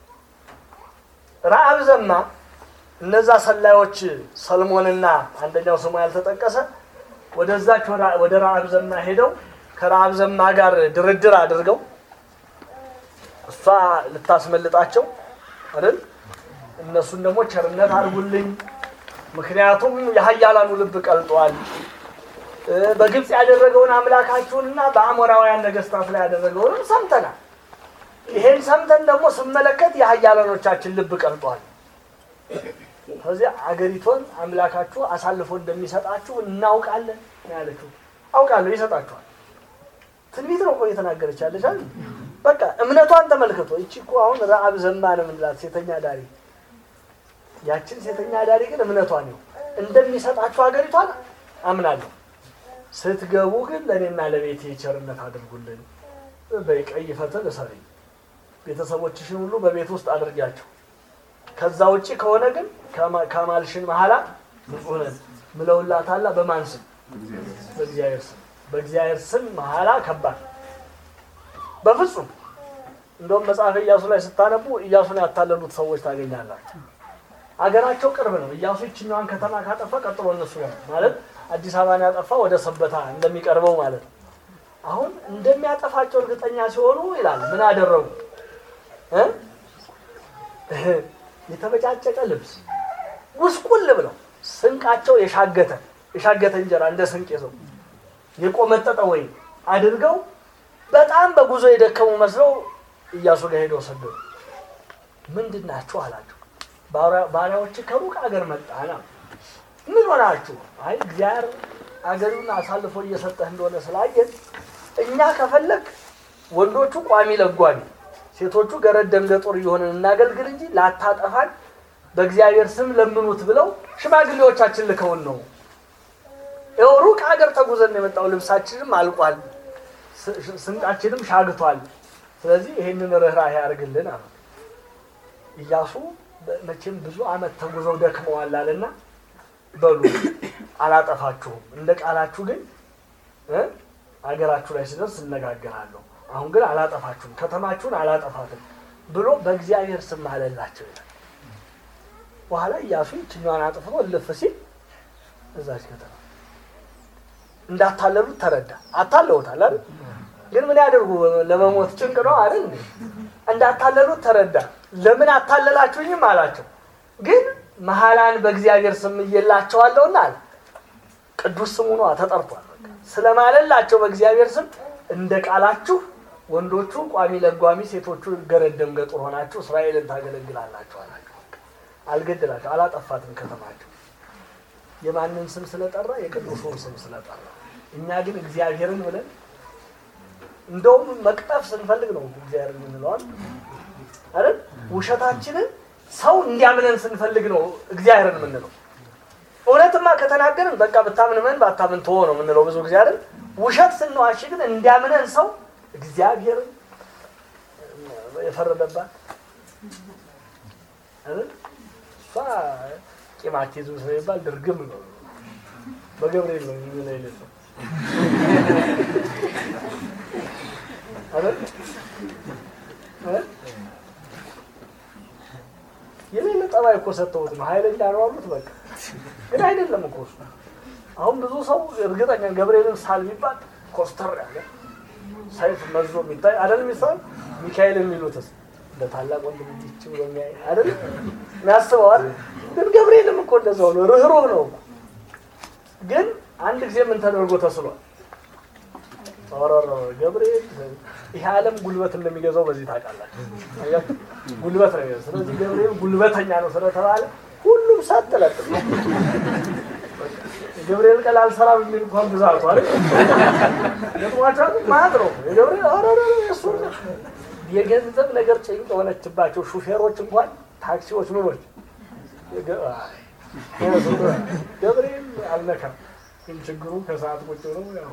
ረአብ ዘማ እነዛ ሰላዮች ሰልሞንና አንደኛው ስሙ ያልተጠቀሰ ወደዛች ወደ ረአብ ዘማ ሄደው ከረአብ ዘማ ጋር ድርድር አድርገው እሷ ልታስመልጣቸው አይደል? እነሱን ደግሞ ቸርነት አድርጉልኝ፣ ምክንያቱም የኃያላኑ ልብ ቀልጧል በግብፅ ያደረገውን አምላካችሁንና በአሞራውያን ነገስታት ላይ ያደረገውንም ሰምተናል። ይሄን ሰምተን ደግሞ ስመለከት የኃያላኖቻችን ልብ ቀልጧል። ከዚህ አገሪቷን አምላካችሁ አሳልፎ እንደሚሰጣችሁ እናውቃለን ያለችው። አውቃለሁ፣ ይሰጣችኋል። ትንቢት ነው እኮ እየተናገረች ያለች አይደል? በቃ እምነቷን ተመልክቶ ይቺ እኮ አሁን ረአብ ዘማ ነው የምንላት ሴተኛ ዳሪ። ያችን ሴተኛ ዳሪ ግን እምነቷን ነው እንደሚሰጣችሁ ሀገሪቷን አምናለሁ ስትገቡ ግን ለእኔና ለቤቴ ቸርነት አድርጉልን። በቀይ ፈትል እሰሪ፣ ቤተሰቦችሽን ሁሉ በቤት ውስጥ አድርጊያቸው። ከዛ ውጭ ከሆነ ግን ከማልሽን መሀላ ንጹሕ ነን ምለውላታላ። በማን ስም? በእግዚአብሔር ስም። በእግዚአብሔር ስም መሀላ ከባድ በፍጹም እንደውም መጽሐፈ ኢያሱ ላይ ስታነቡ ኢያሱን ያታለሉት ሰዎች ታገኛላችሁ። አገራቸው ቅርብ ነው። ኢያሱ ይችኛዋን ከተማ ካጠፋ ቀጥሎ እነሱ ጋር ማለት አዲስ አበባን ያጠፋ ወደ ሰበታ እንደሚቀርበው ማለት ነው። አሁን እንደሚያጠፋቸው እርግጠኛ ሲሆኑ ይላል ምን አደረጉ? የተበጫጨቀ ልብስ ጉስቁል ብለው ስንቃቸው የሻገተ የሻገተ እንጀራ እንደ ስንቅ ይዘው የቆመጠጠ ወይም አድርገው በጣም በጉዞ የደከሙ መስለው ኢያሱ ጋር ሄደው ሰደዱ። ምንድን ናችሁ አላቸው። ባሪያዎች ከሩቅ አገር መጣን። ምን ሆናችሁ? አይ እግዚአብሔር አገሩን አሳልፎ እየሰጠህ እንደሆነ ስላየን እኛ ከፈለግ ወንዶቹ ቋሚ ለጓሚ፣ ሴቶቹ ገረድ ደንገጦር እየሆንን እናገልግል እንጂ ላታጠፋን በእግዚአብሔር ስም ለምኑት ብለው ሽማግሌዎቻችን ልከውን ነው። ይኸው ሩቅ ሀገር ተጉዘን ነው የመጣው። ልብሳችንም አልቋል፣ ስንቃችንም ሻግቷል። ስለዚህ ይሄንን ርኅራኄ ያደርግልን አሉ። ኢያሱ መቼም ብዙ ዓመት ተጉዘው ደክመዋል አለና በሉ አላጠፋችሁም፣ እንደ ቃላችሁ ግን አገራችሁ ላይ ስደርስ እነጋገራለሁ። አሁን ግን አላጠፋችሁም፣ ከተማችሁን አላጠፋትም ብሎ በእግዚአብሔር ስም አለላቸው ይላል። በኋላ ኢያሱ ይችኛዋን አጥፍቶ እልፍ ሲል እዛች ከተማ እንዳታለሉት ተረዳ። አታለውታል አይደል? ግን ምን ያደርጉ? ለመሞት ጭንቅ ነው አይደል? እንዴ እንዳታለሉት ተረዳ። ለምን አታለላችሁኝም አላቸው። ግን መሐላን በእግዚአብሔር ስም እየላቸዋለሁና አለ። ቅዱስ ስሙ ነዋ ተጠርቷል። ስለማለላቸው በእግዚአብሔር ስም እንደ ቃላችሁ ወንዶቹ ቋሚ ለጓሚ፣ ሴቶቹ ገረድ ደንገጡር ሆናችሁ እስራኤልን ታገለግላላችሁ አላቸው። አልገደላቸው፣ አላጠፋትም ከተማቸው የማንን ስም ስለጠራ? የቅዱሱን ስም ስለጠራ። እኛ ግን እግዚአብሔርን ብለን እንደውም መቅጠፍ ስንፈልግ ነው እግዚአብሔርን የምንለዋል አይደል? ውሸታችንን ሰው እንዲያምነን ስንፈልግ ነው እግዚአብሔርን የምንለው። እውነትማ ከተናገርን በቃ ብታምን ምን ባታምን ተወ ነው የምንለው ብዙ ጊዜ አይደል? ውሸት ስንዋሽ ግን እንዲያምነን ሰው እግዚአብሔርን የፈረደባት አይደል? እሷ ቂማቲዙ ስለሚባል ድርግም ነው። በገብርኤል ነው የሚል አይነት ነው አይደል? የሌለ ጠባይ እኮ ሰጥተውት ነው ኃይለኛ ነው አሉት። በቃ ግን አይደለም እኮ እሱ። አሁን ብዙ ሰው እርግጠኛ ገብርኤልን ሳል ቢባል ኮስተር ያለ ሰይፍ መዞ የሚታይ አይደል? የሚሳል ሚካኤል የሚሉትስ እንደ ታላቅ ወንድም እንዲች ብሎ የሚያይ አይደል? የሚያስበው አይደል? ግን ገብርኤልም እኮ እንደዛው ነው፣ ርኅሩህ ነው። ግን አንድ ጊዜ ምን ተደርጎ ተስሏል? ኦሮሮ ገብርኤል ይሄ ዓለም ጉልበት እንደሚገዛው በዚህ ታውቃላችሁ። አያችሁ ጉልበት ነው የሚገዛው። ስለዚህ ገብርኤል ጉልበተኛ ነው ስለተባለ ሁሉም ሳትለጥ ገብርኤል ቀን አልሰራም የሚል እንኳን ብዛቱ አይደል ገጥሟቸው ማለት ነው። የገብርኤል ኦሮሮ እሱ የገንዘብ ነገር ጭንቅ የሆነችባቸው ሹፌሮች እንኳን ታክሲዎች ምኖች ገብርኤል አልነካም። ግን ችግሩ ከሰዓት ቁጭ ብለው ያው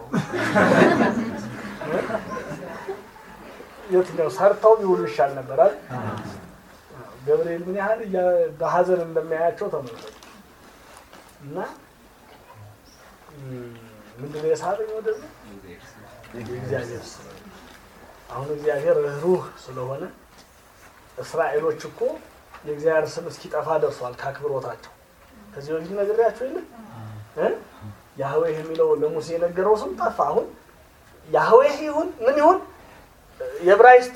የትኛው ሰርተው ቢውሉ ይሻል ነበር አይደል? ገብርኤል ምን ያህል በሀዘን እንደሚያያቸው ተመልከቱ። እና ምንድነው የሳበኝ ወደዚህ የእግዚአብሔር ስም አሁን እግዚአብሔር ሩህ ስለሆነ እስራኤሎች እኮ የእግዚአብሔር ስም እስኪጠፋ ደርሷል ከአክብሮታቸው። ከዚህ በፊት ነግሬያቸው የለ ያህዌህ የሚለው ለሙሴ የነገረው ስም ጠፋ። አሁን ያህዌህ ይሁን ምን ይሁን የዕብራይስጥ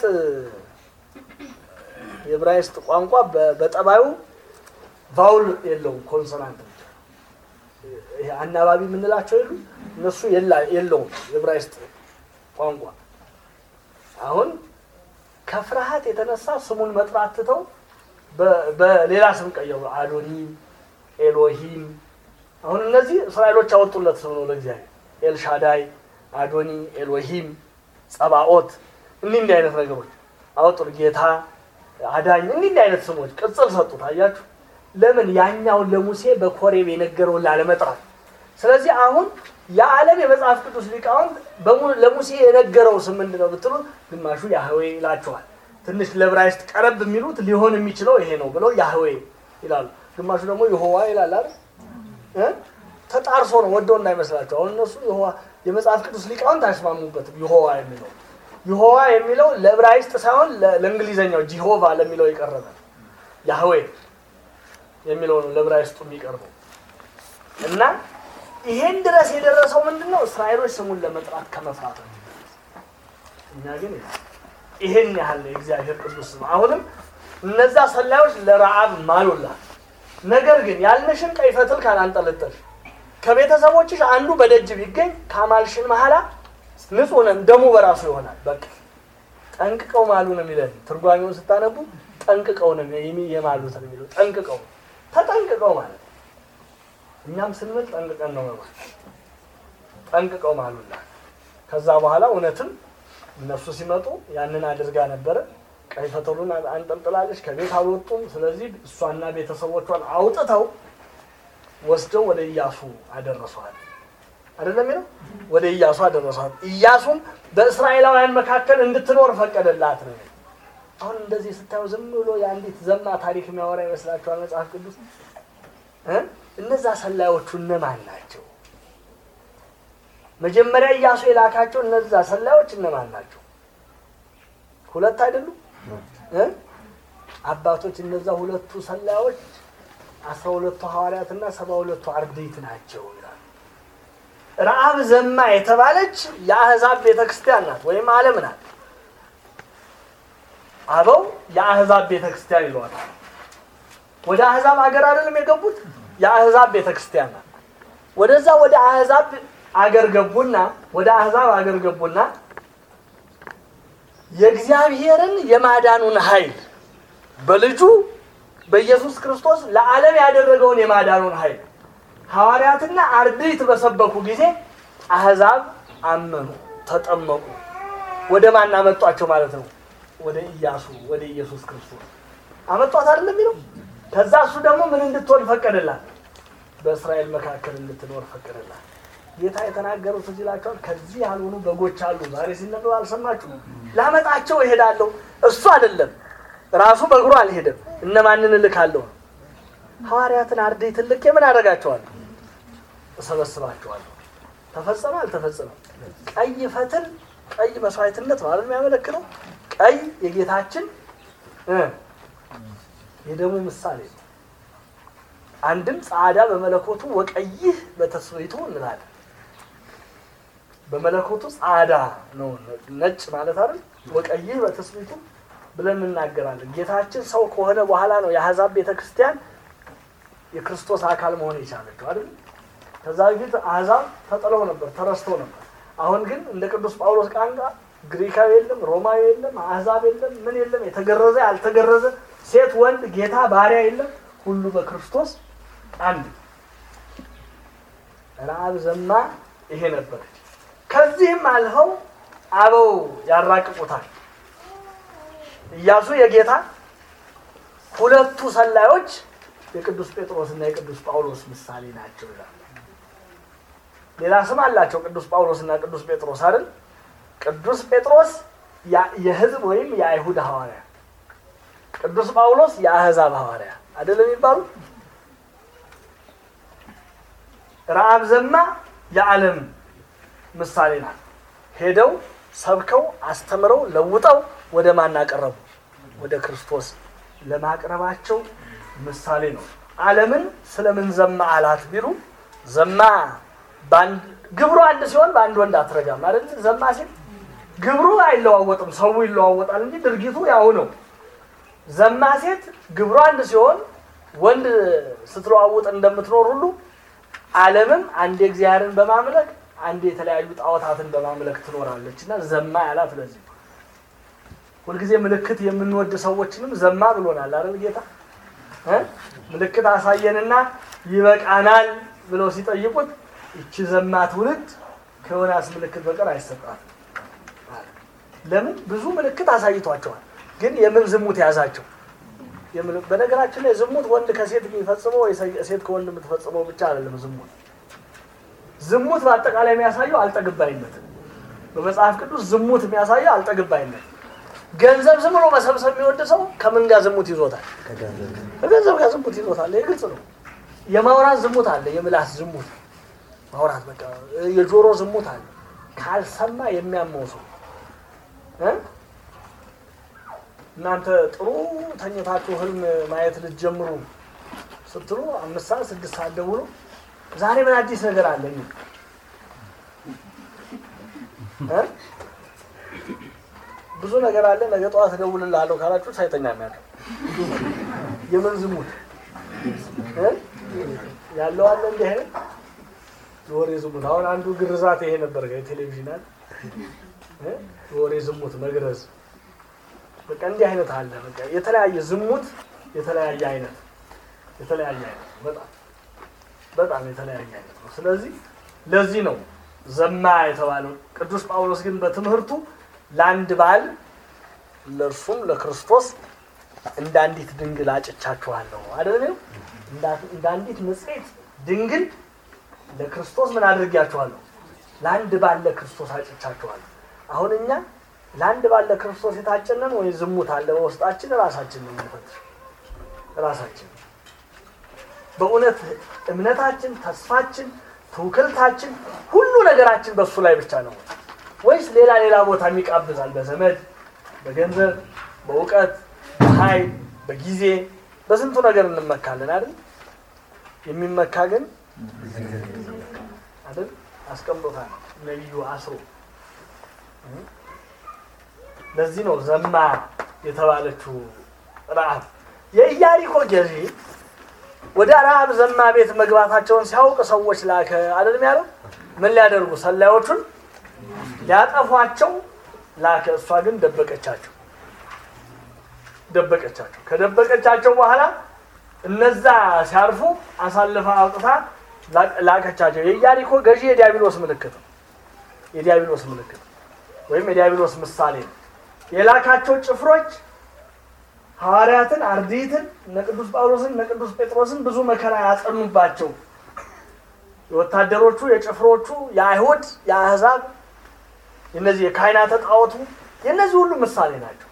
የዕብራይስጥ ቋንቋ በጠባዩ ቫውል የለውም፣ ኮንሶናንት ብቻ። ይሄ አናባቢ የምንላቸው የሉ እነሱ የለውም የዕብራይስጥ ቋንቋ። አሁን ከፍርሃት የተነሳ ስሙን መጥራት ትተው በሌላ ስም ቀየሩ። አዶኒም፣ ኤሎሂም አሁን እነዚህ እስራኤሎች ያወጡለት ስም ነው ለእግዚአብሔር። ኤልሻዳይ፣ አዶኒ፣ ኤሎሂም፣ ጸባኦት እንዲህ እንዲህ አይነት ነገሮች አወጡት። ጌታ፣ አዳኝ እንዲህ እንዲህ አይነት ስሞች ቅጽል ሰጡት። አያችሁ ለምን? ያኛውን ለሙሴ በኮሬብ የነገረውን ላለመጥራት። ስለዚህ አሁን የዓለም የመጽሐፍ ቅዱስ ሊቃውንት ለሙሴ የነገረው ስም ምንድን ነው ብትሉ ግማሹ ያህዌ ይላቸዋል። ትንሽ ለዕብራይስጥ ቀረብ የሚሉት ሊሆን የሚችለው ይሄ ነው ብለው ያህዌ ይላሉ። ግማሹ ደግሞ ይሆዋ ይላል አይደል ተጣርሶ ነው ወደው እንዳይመስላቸው። አሁን እነሱ የመጽሐፍ ቅዱስ ሊቃውንት አይስማሙበትም። ይሆዋ የሚለው ይሆዋ የሚለው ለዕብራይስጥ ሳይሆን ለእንግሊዘኛው ጂሆቫ ለሚለው የቀረበ ያህዌ የሚለው ነው ለዕብራይስጡ የሚቀርበው እና ይሄን ድረስ የደረሰው ምንድን ነው? እስራኤሎች ስሙን ለመጥራት ከመፍራት ነው። እኛ ግን ይሄን ያህል ነው የእግዚአብሔር ቅዱስ ስም። አሁንም እነዛ ሰላዮች ለረዓብ ማሉላት ነገር ግን ያልንሽን ቀይ ፈትል ካላንጠለጠልሽ ከቤተሰቦችሽ አንዱ በደጅ ቢገኝ ካማልሽን መሐላ ንጹህ ነን፣ ደሙ በራሱ ይሆናል። በቃ ጠንቅቀው ማሉ ነው የሚለን። ትርጓሜውን ስታነቡ ጠንቅቀው ነው የሚ- የማሉት ነው የሚለው። ጠንቅቀው ተጠንቅቀው ማለት ነው። እኛም ስንምል ጠንቅቀን ነው መማል። ጠንቅቀው ማሉላት። ከዛ በኋላ እውነትም እነሱ ሲመጡ ያንን አድርጋ ነበረ። ቀይ ፈተሉን አንጠልጥላለች። ከቤት አልወጡም። ስለዚህ እሷና ቤተሰቦቿን አውጥተው ወስደው ወደ ኢያሱ አደረሷል። አይደለም የሚለው ወደ ኢያሱ አደረሷል። ኢያሱም በእስራኤላውያን መካከል እንድትኖር ፈቀደላት ነው። አሁን እንደዚህ ስታዩ ዝም ብሎ የአንዲት ዘማ ታሪክ የሚያወራ ይመስላችኋል መጽሐፍ ቅዱስ እ? እነዛ ሰላዮቹ እነማን ናቸው? መጀመሪያ ኢያሱ የላካቸው እነዛ ሰላዮች እነማን ናቸው? ሁለት አይደሉም እ? አባቶች እነዛ ሁለቱ ሰላዮች አስራ ሁለቱ ሐዋርያትና ሰባ ሁለቱ አርድእት ናቸው ይላል። ረአብ ዘማ የተባለች የአህዛብ ቤተክርስቲያን ናት ወይም ዓለም ናት። አበው የአህዛብ ቤተክርስቲያን ይለዋታል። ወደ አህዛብ ሀገር አይደለም የገቡት፣ የአህዛብ ቤተክርስቲያን ናት። ወደዛ ወደ አህዛብ አገር ገቡና ወደ አህዛብ አገር ገቡና የእግዚአብሔርን የማዳኑን ኃይል በልጁ በኢየሱስ ክርስቶስ ለዓለም ያደረገውን የማዳኑን ኃይል ሐዋርያትና አርድእት በሰበኩ ጊዜ አህዛብ አመኑ፣ ተጠመቁ። ወደ ማን አመጧቸው ማለት ነው? ወደ ኢያሱ ወደ ኢየሱስ ክርስቶስ አመጧት አይደለም የሚለው። ከዛ እሱ ደግሞ ምን እንድትሆን ፈቀደላት? በእስራኤል መካከል እንድትኖር ፈቀደላት። ጌታ የተናገሩት ትዝ ይላቸዋል። ከዚህ ያልሆኑ በጎች አሉ። ዛሬ ሲነበብ አልሰማችሁ? ላመጣቸው እሄዳለሁ። እሱ አይደለም ራሱ በእግሩ አልሄደም። እነማንን እልካለሁ? ሐዋርያትን አርድእትን ልኬ ምን አደርጋቸዋለሁ? እሰበስባቸዋለሁ። ተፈጸመ አልተፈጸመም? ቀይ ፈትል ቀይ መስዋዕትነት ማለት የሚያመለክተው ቀይ የጌታችን እ የደሙ ምሳሌ ነው። አንድም ጻዕዳ በመለኮቱ ወቀይህ በተስቤቱ እንላለን። በመለኮቱ ጻዕዳ ነው ነጭ ማለት አይደል? ወቀይህ በተስቤቱ ብለን እናገራለን። ጌታችን ሰው ከሆነ በኋላ ነው የአሕዛብ ቤተክርስቲያን የክርስቶስ አካል መሆን የቻለችው አይደል? ከዛ በፊት አሕዛብ ተጥለው ነበር፣ ተረስተው ነበር። አሁን ግን እንደ ቅዱስ ጳውሎስ ቋንቋ ግሪካዊ የለም፣ ሮማዊ የለም፣ አሕዛብ የለም፣ ምን የለም፣ የተገረዘ ያልተገረዘ፣ ሴት ወንድ፣ ጌታ ባሪያ የለም፣ ሁሉ በክርስቶስ አንድ። ረአብ ዘማ ይሄ ነበረች። ከዚህም አልፈው አበው ያራቅቁታል። ኢያሱ የጌታ ሁለቱ ሰላዮች የቅዱስ ጴጥሮስ እና የቅዱስ ጳውሎስ ምሳሌ ናቸው ይላል። ሌላ ስም አላቸው ቅዱስ ጳውሎስ እና ቅዱስ ጴጥሮስ አይደል? ቅዱስ ጴጥሮስ ያ- የሕዝብ ወይም የአይሁድ ሐዋርያ፣ ቅዱስ ጳውሎስ የአሕዛብ ሐዋርያ አይደለም የሚባሉ። ረአብ ዘማ የዓለም ምሳሌ ናት። ሄደው ሰብከው አስተምረው ለውጠው ወደ ማን አቀረቡ? ወደ ክርስቶስ ለማቅረባቸው ምሳሌ ነው። ዓለምን ስለምን ዘማ አላት ቢሉ ዘማ በአንድ ግብሩ አንድ ሲሆን በአንድ ወንድ አትረጋም አይደል? ዘማ ሲል ግብሩ አይለዋወጥም፣ ሰው ይለዋወጣል እንጂ ድርጊቱ ያው ነው። ዘማ ሴት ግብሩ አንድ ሲሆን ወንድ ስትለዋውጥ እንደምትኖር ሁሉ ዓለምም አንዴ እግዚአብሔርን በማምለክ አንዴ የተለያዩ ጣዖታትን በማምለክ ትኖራለች እና ዘማ ያላት ለዚህ ነው። ሁልጊዜ ምልክት የምንወድ ሰዎችንም ዘማ ብሎናል አይደል ጌታ እ? ምልክት አሳየንና ይበቃናል ብለው ሲጠይቁት ይቺ ዘማ ትውልድ ከዮናስ ምልክት በቀር አይሰጣትም። ለምን ብዙ ምልክት አሳይቷቸዋል፣ ግን የምን ዝሙት ያዛቸው? የምን- በነገራችን ላይ ዝሙት ወንድ ከሴት የሚፈጽመው ወይ ሴት ከወንድ የምትፈጽመው ብቻ አይደለም። ዝሙት ዝሙት በአጠቃላይ የሚያሳየው አልጠግባይነትን በመጽሐፍ ቅዱስ ዝሙት የሚያሳየው አልጠግባይነት። ገንዘብ ዝም ብሎ መሰብሰብ የሚወድ ሰው ከምን ጋር ዝሙት ይዞታል? ከገንዘብ ጋር ዝሙት ይዞታል። ይህ ግልጽ ነው። የማውራት ዝሙት አለ፣ የምላስ ዝሙት ማውራት በቃ የጆሮ ዝሙት አለ። ካልሰማ የሚያመው ሰው እ? እናንተ ጥሩ ተኝታችሁ ህልም ማየት ልትጀምሩ ስትሉ አምስት ሰዓት ስድስት ሰዓት ደውሎ ዛሬ ምን አዲስ ነገር አለ የሚል እ? ብዙ ነገር አለ ነገ ጠዋት እደውልልሃለሁ ካላችሁ ሳይተኛ የሚያድር የምን ዝሙት እ? ያለው አለ እንዲህ አይነት የወሬ ዝሙት። አሁን አንዱ ግርዛት ይሄ ነበር የቴሌቪዥን አለ እ? የወሬ ዝሙት መግረዝ በቃ እንዲህ አይነት አለ። በቃ የተለያየ ዝሙት የተለያየ አይነት የተለያየ አይነት ነው። በጣም በጣም የተለያየ አይነት ነው። ስለዚህ ለዚህ ነው ዘማ የተባለው። ቅዱስ ጳውሎስ ግን በትምህርቱ ለአንድ ባል ለእርሱም ለክርስቶስ እንደ አንዲት ድንግል አጭቻችኋለሁ አይደለም? እንደ አንዲት ንጽሕት ድንግል ለክርስቶስ ምን አድርጊያችኋለሁ? ለአንድ ባል ለክርስቶስ አጭቻችኋለሁ። አሁን እኛ ለአንድ ባል ለክርስቶስ የታጨነን ወይ ዝሙት አለ በውስጣችን? ራሳችን ነው የምንፈትሽ። ራሳችን በእውነት እምነታችን፣ ተስፋችን፣ ትውክልታችን ሁሉ ነገራችን በእሱ ላይ ብቻ ነው ወይስ ሌላ ሌላ ቦታ የሚቃብዛል? በዘመድ በገንዘብ በእውቀት በኃይል በጊዜ በስንቱ ነገር እንመካለን አይደል? የሚመካ ግን አይደል አስቀምጦታል ነቢዩ አስሮ። ለዚህ ነው ዘማ የተባለችው ረዓብ። የኢያሪኮ ገዢ ወደ ረዓብ ዘማ ቤት መግባታቸውን ሲያውቅ ሰዎች ላከ አይደለም ያለው። ምን ሊያደርጉ ሰላዮቹን ሊያጠፏቸው ላከ። እሷ ግን ደበቀቻቸው ደበቀቻቸው። ከደበቀቻቸው በኋላ እነዛ ሲያርፉ አሳልፋ አውጥታ ላከቻቸው። የኢያሪኮ ገዢ የዲያብሎስ ምልክት ነው። የዲያብሎስ ምልክት ወይም የዲያብሎስ ምሳሌ ነው። የላካቸው ጭፍሮች ሐዋርያትን፣ አርድእትን፣ እነ ቅዱስ ጳውሎስን፣ እነ ቅዱስ ጴጥሮስን ብዙ መከራ ያጸኑባቸው የወታደሮቹ፣ የጭፍሮቹ፣ የአይሁድ፣ የአሕዛብ የነዚህ የካህናተ ጣዖቱ የእነዚህ ሁሉ ምሳሌ ናቸው።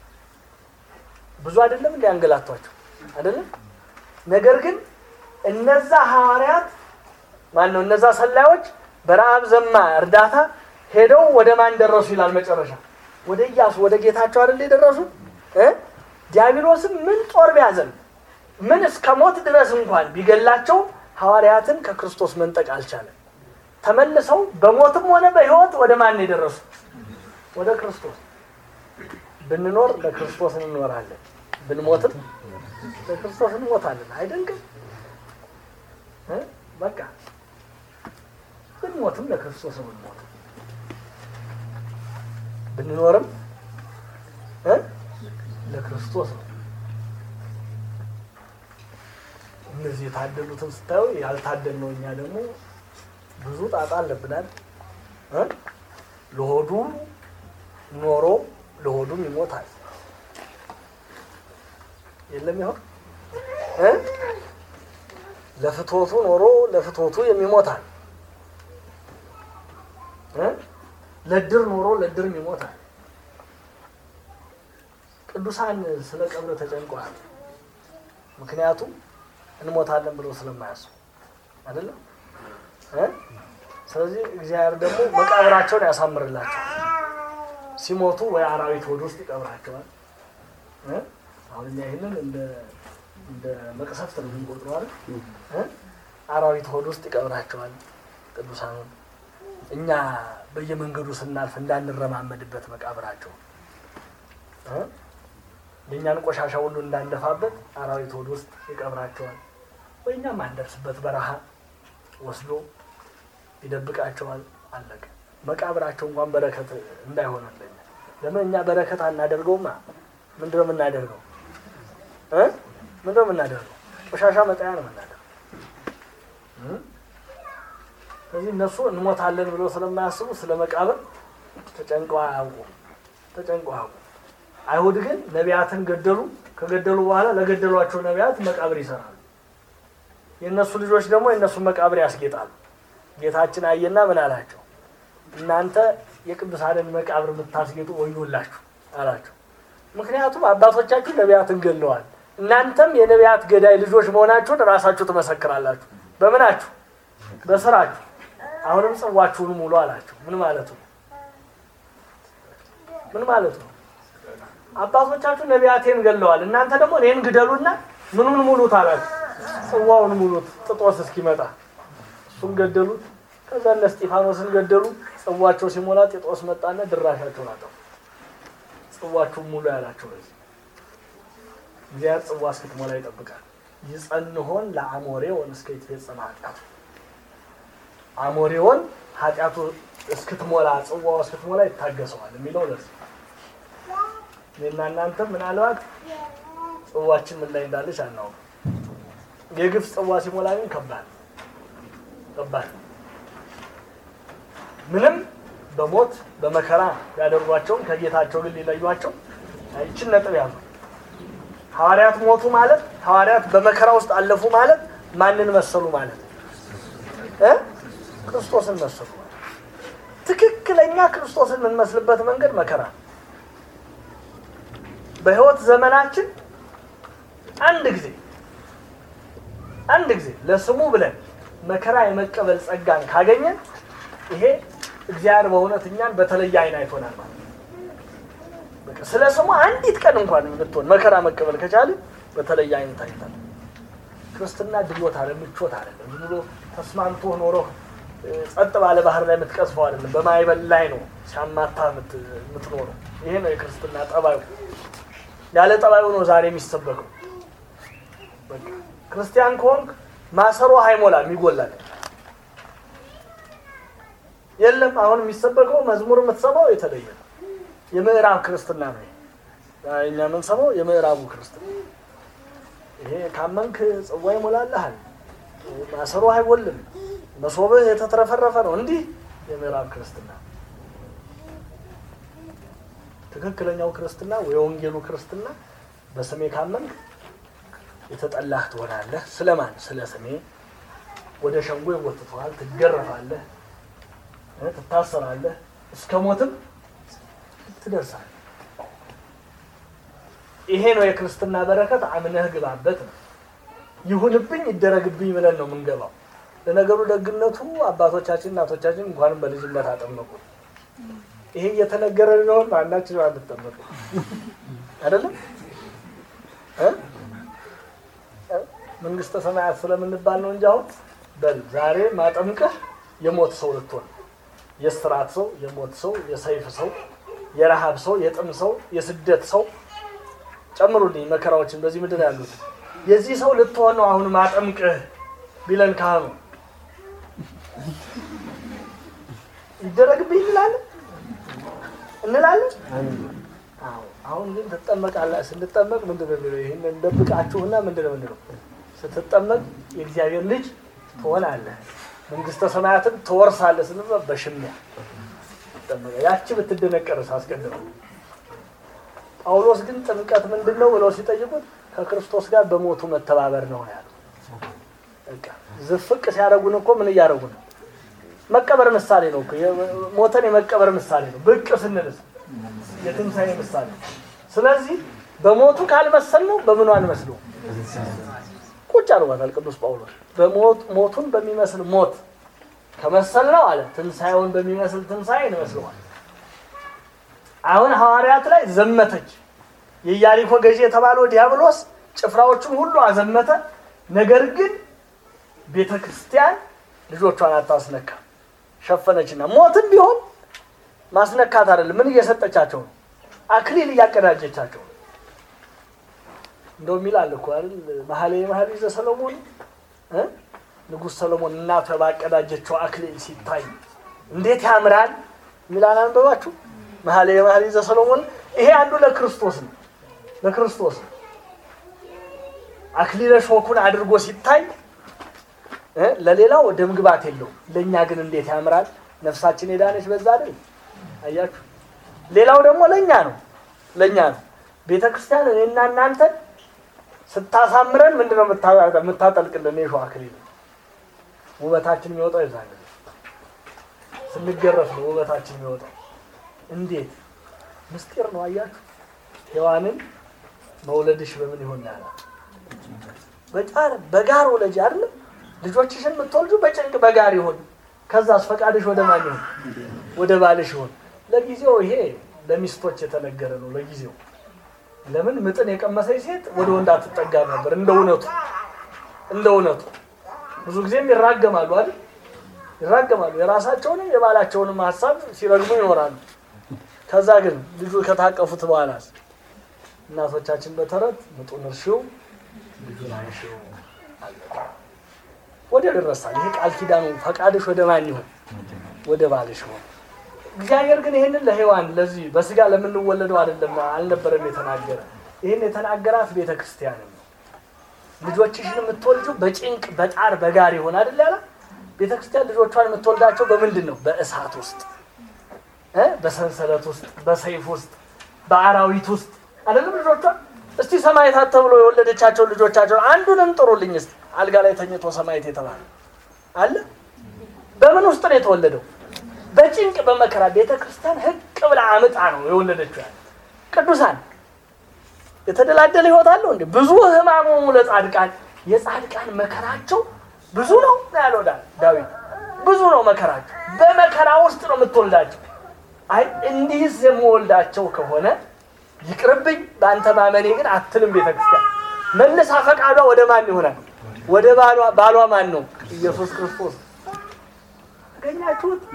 ብዙ አይደለም እንዲያንገላቷቸው አይደለም። ነገር ግን እነዛ ሐዋርያት ማን ነው? እነዛ ሰላዮች በረዓብ ዘማ እርዳታ ሄደው ወደ ማን ደረሱ ይላል መጨረሻ? ወደ ኢያሱ ወደ ጌታቸው አይደል የደረሱ እ ዲያብሎስም ምን ጦር ቢያዘን ምን እስከ ሞት ድረስ እንኳን ቢገላቸው ሐዋርያትን ከክርስቶስ መንጠቅ አልቻለም። ተመልሰው በሞትም ሆነ በሕይወት ወደ ማን የደረሱ? ወደ ክርስቶስ። ብንኖር ለክርስቶስ እንኖራለን፣ ብንሞትም ለክርስቶስ እንሞታለን። አይደንቅም? በቃ ብንሞትም ለክርስቶስ ነው የምንሞተው፣ ብንኖርም ለክርስቶስ ነው። እነዚህ የታደሉትን ስታዩ ያልታደልነው እኛ ደግሞ ብዙ ጣጣ አለብናል። ለሆዱ ኖሮ ለሆዱም ይሞታል። የለም ይሆን ለፍቶቱ ኖሮ ለፍቶቱ የሚሞታል። ለድር ኖሮ ለድርም ይሞታል። ቅዱሳን ስለ ቀብር ተጨንቀዋል። ምክንያቱም እንሞታለን ብለው ስለማያስቡ አይደለም። ስለዚህ እግዚአብሔር ደግሞ መቃብራቸውን ያሳምርላቸው። ሲሞቱ ወይ አራዊት ሆድ ውስጥ ይቀብራቸዋል። አሁን እኛ ይህንን እንደ መቅሰፍት ነው የምንቆጥረው አይደል? አራዊት ሆድ ውስጥ ይቀብራቸዋል ቅዱሳኑን እኛ በየመንገዱ ስናልፍ እንዳንረማመድበት መቃብራቸው የእኛን ቆሻሻ ሁሉ እንዳንደፋበት አራዊት ሆድ ውስጥ ይቀብራቸዋል። ወይ እኛም አንደርስበት በረሃ ወስዶ ይደብቃቸዋል። አለቀ። መቃብራቸው እንኳን በረከት እንዳይሆንልኝ ለምን እኛ በረከት አናደርገውማ? ምንድነው የምናደርገው? ምንድነው የምናደርገው? ቆሻሻ መጣያ ነው የምናደርገው። ስለዚህ እነሱ እንሞታለን ብለው ስለማያስቡ ስለ መቃብር ተጨንቀው አያውቁም። ተጨንቀው አያውቁም። አይሁድ ግን ነቢያትን ገደሉ። ከገደሉ በኋላ ለገደሏቸው ነቢያት መቃብር ይሰራሉ። የእነሱ ልጆች ደግሞ የእነሱን መቃብር ያስጌጣሉ። ጌታችን አየና ምን አላቸው? እናንተ የቅዱሳንን መቃብር የምታስጌጡ ወዮላችሁ አላቸው። ምክንያቱም አባቶቻችሁ ነቢያትን ገድለዋል። እናንተም የነቢያት ገዳይ ልጆች መሆናችሁን ራሳችሁ ትመሰክራላችሁ። በምናችሁ? በስራችሁ። አሁንም ጽዋችሁን ሙሉ አላቸው። ምን ማለቱ ነው? ምን ማለቱ ነው? አባቶቻችሁ ነቢያቴን ገድለዋል። እናንተ ደግሞ እኔን ግደሉና ምኑን ሙሉት አላችሁ? ጽዋውን ሙሉት ጥጦስ እስኪመጣ እሱን ገደሉት። ከዛ እነ እስጢፋኖስን ገደሉ። ጽዋቸው ሲሞላ ጢጦስ መጣና ድራሻቸውን አጠፉ። ጽዋችሁን ሙሉ ያላቸው ለዚህ እግዚአብሔር ጽዋ እስክትሞላ ይጠብቃል። ይጸንሆን ለአሞሬ ወን እስከ ይትፌጸም ኃጢአቱ አሞሬውን ኃጢአቱ እስክትሞላ ጽዋው እስክትሞላ ይታገሰዋል የሚለው ለዚህ እኔና እናንተ ምናልባት ጽዋችን ምን ላይ እንዳለች አናውቅም። የግፍ ጽዋ ሲሞላ ግን ከባድ ከባድ ምንም በሞት በመከራ ያደርጓቸውን ከጌታቸው ግን ሊለዩቸው ይችን ነጥብ ያዙ። ሐዋርያት ሞቱ ማለት ሐዋርያት በመከራ ውስጥ አለፉ ማለት ማንን መሰሉ ማለት እ ክርስቶስን መሰሉ ማለት ትክክለኛ ክርስቶስን የምንመስልበት መንገድ መከራ ነው። በሕይወት ዘመናችን አንድ ጊዜ አንድ ጊዜ ለስሙ ብለን መከራ የመቀበል ጸጋን ካገኘን ይሄ እግዚአብሔር በእውነት እኛን በተለየ አይን አይቶናል ማለት ነው። በቃ ስለ ስሙ አንዲት ቀን እንኳን ብትሆን መከራ መቀበል ከቻልን በተለየ አይን ታይታል። ክርስትና ድሎት አለ ምቾት አይደለም። ዝም ብሎ ተስማምቶ ኖሮ ጸጥ ባለ ባህር ላይ የምትቀዝፈው አይደለም። በማይበል ላይ ነው ሲያማታ የምትኖረው። ይሄ ነው የክርስትና ጠባዩ። ያለ ጠባዩ ነው ዛሬ የሚሰበከው። በቃ ክርስቲያን ከሆንክ ማሰሮ አይሞላም፣ ይጎላል። የለም አሁን የሚሰበከው መዝሙር የምትሰማው የተለየ ነው። የምዕራብ ክርስትና ነው። እኛ የምንሰማው የምዕራቡ ክርስትና ይሄ ካመንክ ጽዋ ይሞላልሃል፣ ማሰሮ አይጎልም፣ መሶብህ የተትረፈረፈ ነው። እንዲህ የምዕራብ ክርስትና ትክክለኛው ክርስትና የወንጌሉ ክርስትና በስሜ ካመንክ የተጠላህ ትሆናለህ። ስለማን? ስለ ስሜ ወደ ሸንጎ ይወትተዋል፣ ትገረፋለህ፣ ትታሰራለህ፣ እስከ ሞትም ትደርሳለህ። ይሄ ነው የክርስትና በረከት። አምነህ ግባበት ነው። ይሁንብኝ ይደረግብኝ ብለን ነው የምንገባው። ለነገሩ ደግነቱ አባቶቻችን እናቶቻችን እንኳንም በልጅነት አጠመቁ። ይሄ እየተነገረ ቢሆን ማናችን አንጠመቁ አይደለም እ መንግስተ ሰማያት ስለምንባል ነው እንጂ አሁን በል ዛሬ ማጠምቀህ የሞት ሰው ልትሆን የስራት ሰው፣ የሞት ሰው፣ የሰይፍ ሰው፣ የረሃብ ሰው፣ የጥም ሰው፣ የስደት ሰው ጨምሩልኝ መከራዎችን በዚህ ምድር ያሉት የዚህ ሰው ልትሆን ነው አሁን ማጠምቅህ ቢለን ካህኑ ይደረግብኝ እንላለን እንላለን። አዎ አሁን ግን ትጠመቃለህ። ስንጠመቅ ምንድን ነው የሚለው? ይህን እንደብቃችሁና ምንድን ነው ምንድነው? ስትጠመቅ የእግዚአብሔር ልጅ ትሆናለህ፣ መንግስተ ሰማያትን ትወርሳለህ ስንል በሽሚያ ትጠመቀ ያቺ ብትደነቀርስ አስቀድመው ጳውሎስ ግን ጥምቀት ምንድን ነው ብለው ሲጠይቁት ከክርስቶስ ጋር በሞቱ መተባበር ነው ያሉ። በቃ ዝፍቅ ሲያደርጉን እኮ ምን እያደረጉ ነው? መቀበር ምሳሌ ነው እኮ ሞተን የመቀበር ምሳሌ ነው። ብቅ ስንልስ የትንሣኤ ምሳሌ። ስለዚህ በሞቱ ካልመሰል ነው በምኑ አንመስለው? ቁጭ አድርጓታል ቅዱስ ጳውሎስ። ሞቱን በሚመስል ሞት ከመሰል ነው አለ ትንሣኤውን በሚመስል ትንሣኤ እንመስለዋል። አሁን ሐዋርያት ላይ ዘመተች። የኢያሪኮ ገዢ የተባለው ዲያብሎስ ጭፍራዎቹን ሁሉ አዘመተ። ነገር ግን ቤተ ክርስቲያን ልጆቿን አታስነካ ሸፈነችና፣ ሞትም ቢሆን ማስነካት አይደለም። ምን እየሰጠቻቸው ነው? አክሊል እያቀዳጀቻቸው ነው። እንደውም ይላል እኮ አይደል መኃልየ መኃልይ ዘሰሎሞን እ ንጉሥ ሰሎሞን እናቱ ባቀዳጀችው አክሊል ሲታይ እንዴት ያምራል የሚላል አንበባችሁ መኃልየ መኃልይ ዘሰሎሞን ይሄ አንዱ ለክርስቶስ ነው። ለክርስቶስ ነው። አክሊለ ሾኩን አድርጎ ሲታይ ለሌላው ደም ግባት የለውም። ለእኛ ግን እንዴት ያምራል። ነፍሳችን የዳነች በዛ አይደል? አያችሁ። ሌላው ደግሞ ለእኛ ነው፣ ለእኛ ነው። ቤተ ክርስቲያን እኔና እናንተን ስታሳምረን ምንድን ነው የምታጠልቅልን? የሾህ አክሊል ውበታችን የሚወጣው የዛ ጊዜ ስንገረፍ ነው ውበታችን የሚወጣው። እንዴት ምስጢር ነው አያችሁ። ሔዋንን መውለድሽ በምን ይሆን ያለ በጫር በጋር ወለጅ አይደለም ልጆችሽን የምትወልጁ በጭንቅ በጋር ይሆን። ከዛስ ፈቃድሽ ወደ ማን ይሆን? ወደ ባልሽ ይሆን። ለጊዜው ይሄ ለሚስቶች የተነገረ ነው። ለጊዜው ለምን ምጥን የቀመሰች ሴት ወደ ወንድ አትጠጋም ነበር። እንደ እውነቱ እንደ እውነቱ ብዙ ጊዜም ይራገማሉ አይደል? ይራገማሉ። የራሳቸውንም የባላቸውንም ሀሳብ ሲረግሙ ይኖራሉ። ከዛ ግን ልጁ ከታቀፉት በኋላ እናቶቻችን በተረት ምጡን እርሺው ልጁን አንሺው ወደ ደረሳል። ይሄ ቃል ኪዳኑ ፈቃድሽ ወደ ማን ይሆን? ወደ ባልሽ ይሆን። እግዚአብሔር ግን ይህንን ለሔዋን ለዚህ በስጋ ለምንወለደው አይደለም አልነበረም የተናገረ። ይህን የተናገራት ቤተ ክርስቲያንን ነው። ልጆችሽን የምትወልጂው በጭንቅ በጣር በጋር ይሆን አይደል ያለ ቤተ ክርስቲያን ልጆቿን የምትወልዳቸው በምንድን ነው? በእሳት ውስጥ እ በሰንሰለት ውስጥ በሰይፍ ውስጥ በአራዊት ውስጥ አይደለም ልጆቿን። እስቲ ሰማዕታት ተብሎ የወለደቻቸው ልጆቻቸው አንዱንም ጥሩልኝ እስቲ። አልጋ ላይ ተኝቶ ሰማዕት የተባለ አለ? በምን ውስጥ ነው የተወለደው? በጭንቅ በመከራ ቤተ ክርስቲያን ህቅ ብላ አምጣ ነው የወለደችው። ያለ ቅዱሳን የተደላደለ ህይወት አለው እንዴ? ብዙ ህማሞሙ ለጻድቃን የጻድቃን መከራቸው ብዙ ነው ያለው ዳ- ዳዊት። ብዙ ነው መከራቸው። በመከራ ውስጥ ነው የምትወልዳቸው። አይ እንዲህስ የምወልዳቸው ከሆነ ይቅርብኝ በአንተ ማመኔ ግን አትልም ቤተ ክርስቲያን። መልሳ ፈቃዷ ወደ ማን ይሆናል? ወደ ባሏ። ባሏ ማን ነው? ኢየሱስ ክርስቶስ። አገኛችሁት?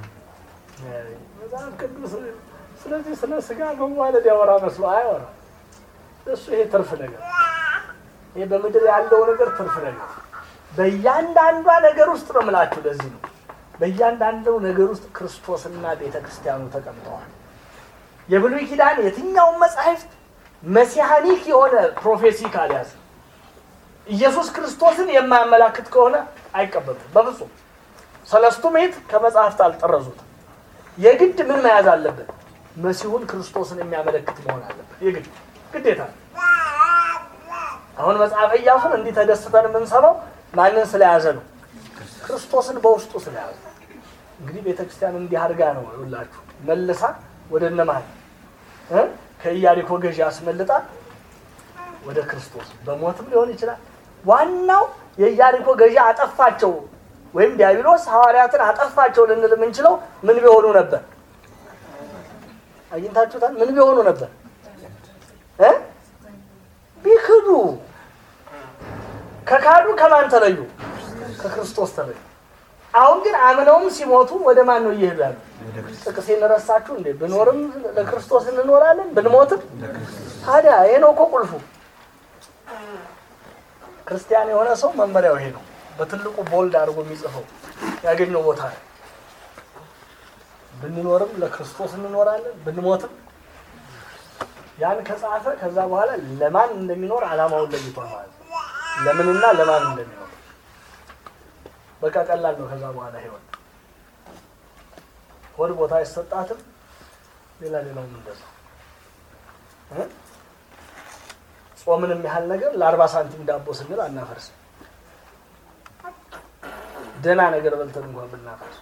መጽሐፍ ቅዱስ ስለዚህ ስለ ስጋ መዋለድ ያወራ መስሎ አያወራ። እሱ ይሄ ትርፍ ነገር፣ ይሄ በምድር ያለው ነገር ትርፍ ነገር። በእያንዳንዷ ነገር ውስጥ ነው የምላችሁ። ለዚህ ነው በእያንዳንዱ ነገር ውስጥ ክርስቶስና ቤተ ክርስቲያኑ ተቀምጠዋል። የብሉይ ኪዳን የትኛውን መጽሐፍት መሲሐኒክ የሆነ ፕሮፌሲ ካልያዘ ኢየሱስ ክርስቶስን የማያመላክት ከሆነ አይቀበሉም በፍጹም። ሰለስቱ ምዕት ከመጽሐፍት አልጠረዙትም። የግድ ምን መያዝ አለበት? መሲሁን ክርስቶስን የሚያመለክት መሆን አለበት። የግድ ግዴታ ነው። አሁን መጽሐፈ ኢያሱን እንዲህ ተደስተን የምንሰማው ማንን ስለያዘ ነው? ክርስቶስን በውስጡ ስለያዘ። እንግዲህ ቤተ ክርስቲያን እንዲህ አድርጋ ነው ይላችሁ መልሳ ወደ እነማን እ ከኢያሪኮ ገዢ አስመልጣ ወደ ክርስቶስ በሞትም ሊሆን ይችላል። ዋናው የኢያሪኮ ገዢ አጠፋቸው ወይም ዲያብሎስ ሐዋርያትን አጠፋቸው ልንል የምንችለው ምን ቢሆኑ ነበር? አግኝታችሁታል? ምን ቢሆኑ ነበር እ ቢክዱ ከካዱ ከማን ተለዩ? ከክርስቶስ ተለዩ። አሁን ግን አምነውም ሲሞቱ ወደ ማን ነው እየሄዱ ያሉ? ጥቅሴን ረሳችሁ እንዴ? ብኖርም ለክርስቶስ እንኖራለን፣ ብንሞትም ታዲያ ይሄ ነው እኮ ቁልፉ። ክርስቲያን የሆነ ሰው መመሪያው ይሄ ነው። በትልቁ ቦልድ አድርጎ የሚጽፈው ያገኘው ቦታ ነው። ብንኖርም ለክርስቶስ እንኖራለን፣ ብንሞትም ያን ከጻፈ ከዛ በኋላ ለማን እንደሚኖር ዓላማውን ለይቷል ማለት ነው። ለምንና ለማን እንደሚኖር በቃ ቀላል ነው። ከዛ በኋላ ህይወት ሆድ ቦታ አይሰጣትም። ሌላ ሌላውም እንደዛ እ ጾምንም ያህል ነገር ለአርባ ሳንቲም ዳቦ ስንል አናፈርስም። ደህና ነገር በልተን እንኳን ብናፈርስ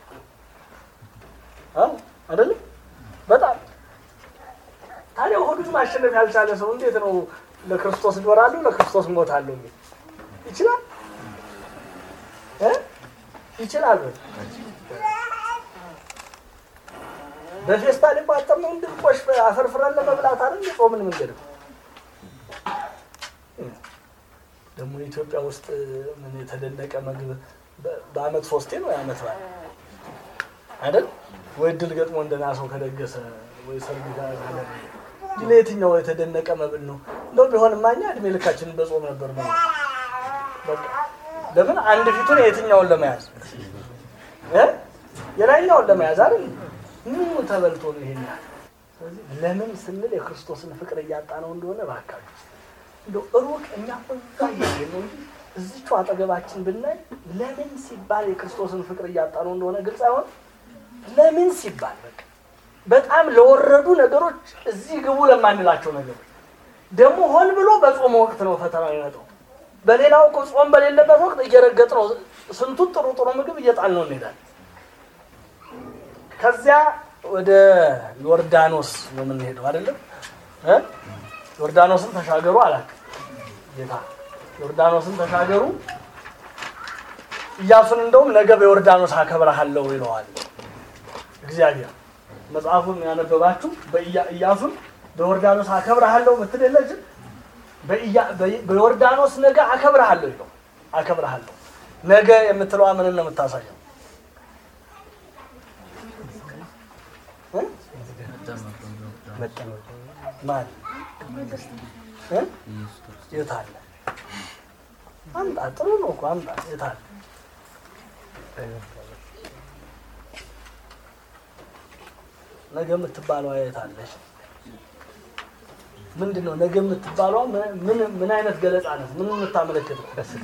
አዎ አይደለም በጣም ታዲያ ሆዱን ማሸነፍ ያልቻለ ሰው እንዴት ነው ለክርስቶስ እኖራለሁ ለክርስቶስ እሞታለሁ የሚል ይችላል እ ይችላል ወይ? በፌስታል የቋጠርነው እንድንቆሽ አፈርፍረን ለመብላት አይደል የጾምን መንገድ ነው። ደግሞ ኢትዮጵያ ውስጥ ምን የተደነቀ ምግብ በ- በአመት ሶስቴ ነው የአመት በዓል አይደል ወይ እድል ገጥሞ እንደና ሰው ከደገሰ ወይ ሰርግ ጋር ካለ እንጂ ለየትኛው የተደነቀ መብል ነው? እንደው ቢሆንማ እኛ እድሜ ልካችንን በጾም ነበር ነው። በቃ ለምን አንድ ፊቱን የትኛውን ለመያዝ እ የላይኛውን ለመያዝ አይደል? ምኑ ተበልቶ ነው ይሄን ያህል? ስለዚህ ለምን ስንል የክርስቶስን ፍቅር እያጣ ነው እንደሆነ እባካችሁ እንደው ሩቅ እኛ እዛ እያየን ነው እንጂ እዚቹ አጠገባችን ብናይ ለምን ሲባል የክርስቶስን ፍቅር እያጣ ነው እንደሆነ ግልጽ አይሆን። ለምን ሲባል በቃ በጣም ለወረዱ ነገሮች እዚህ ግቡ ለማንላቸው ነገሮች ደግሞ ሆን ብሎ በጾም ወቅት ነው ፈተና የሚመጣው። በሌላው እኮ ጾም በሌለበት ወቅት እየረገጥ ነው ስንቱን ጥሩ ጥሩ ምግብ እየጣል ነው እንሄዳለን። ከዚያ ወደ ዮርዳኖስ ነው የምንሄደው አይደለም እ ዮርዳኖስን ተሻገሩ አላቸው ጌታ። ዮርዳኖስን ተሻገሩ ኢያሱን እንደውም ነገ በዮርዳኖስ አከብረሃለሁ ይለዋል እግዚአብሔር። መጽሐፉን ያነበባችሁ በኢያ- ኢያሱን በዮርዳኖስ አከብረሃለሁ ምትል የለችም። በኢያ- በ- በዮርዳኖስ ነገ አከብረሃለሁ ይለው አከብረሃለሁ። ነገ የምትለዋ ምንን ነው የምታሳየው? እ? ማን እ? የት አለ? አምጣ። ጥሩ ነው እኮ አምጣ። የት አለ? ነገ የምትባለው የት አለች? ምንድን ነው ነገ የምትባለው? ምን ምን አይነት ገለጻ ናት? ምን የምታመለክተው?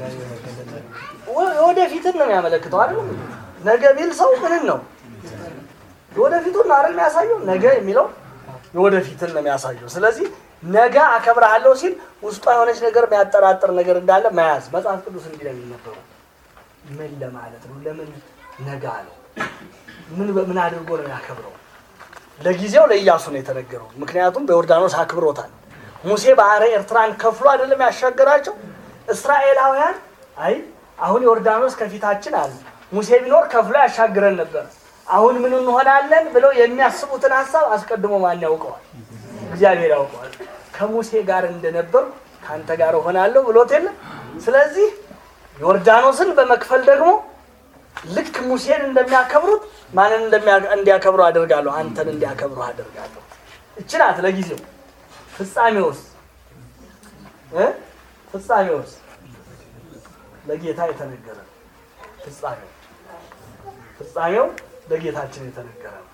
ወደፊትን ነው የሚያመለክተው አይደል? ነገ ቢል ሰው ምንን ነው የወደፊቱን አይደል የሚያሳየው? ነገ የሚለው የወደፊትን ነው የሚያሳየው። ስለዚህ ነገ አከብርሃለሁ ሲል ውስጧ የሆነች ነገር የሚያጠራጥር ነገር እንዳለ መያዝ መጽሐፍ ቅዱስ እንዲህ ነው የሚነበረው። ምን ለማለት ነው? ለምን ነገ አለው? ምን በምን አድርጎ ነው ያከብረው? ለጊዜው ለኢያሱ ነው የተነገረው። ምክንያቱም በዮርዳኖስ አክብሮታል። ሙሴ ባህረ ኤርትራን ከፍሎ አይደለም ያሻገራቸው። እስራኤላውያን አይ አሁን ዮርዳኖስ ከፊታችን አለ፣ ሙሴ ቢኖር ከፍሎ ያሻግረን ነበር፣ አሁን ምን እንሆናለን ብለው የሚያስቡትን ሀሳብ አስቀድሞ ማን ያውቀዋል? እግዚአብሔር ያውቀዋል። ከሙሴ ጋር እንደነበር ከአንተ ጋር እሆናለሁ ብሎት የለ። ስለዚህ ዮርዳኖስን በመክፈል ደግሞ ልክ ሙሴን እንደሚያከብሩት ማንን እንዲያከብሩ አደርጋለሁ? አንተን እንዲያከብሩ አደርጋለሁ። እች ናት ለጊዜው። ፍጻሜውስ እ ፍጻሜውስ ለጌታ የተነገረ ፍጻሜው ፍጻሜው ለጌታችን የተነገረ ነው።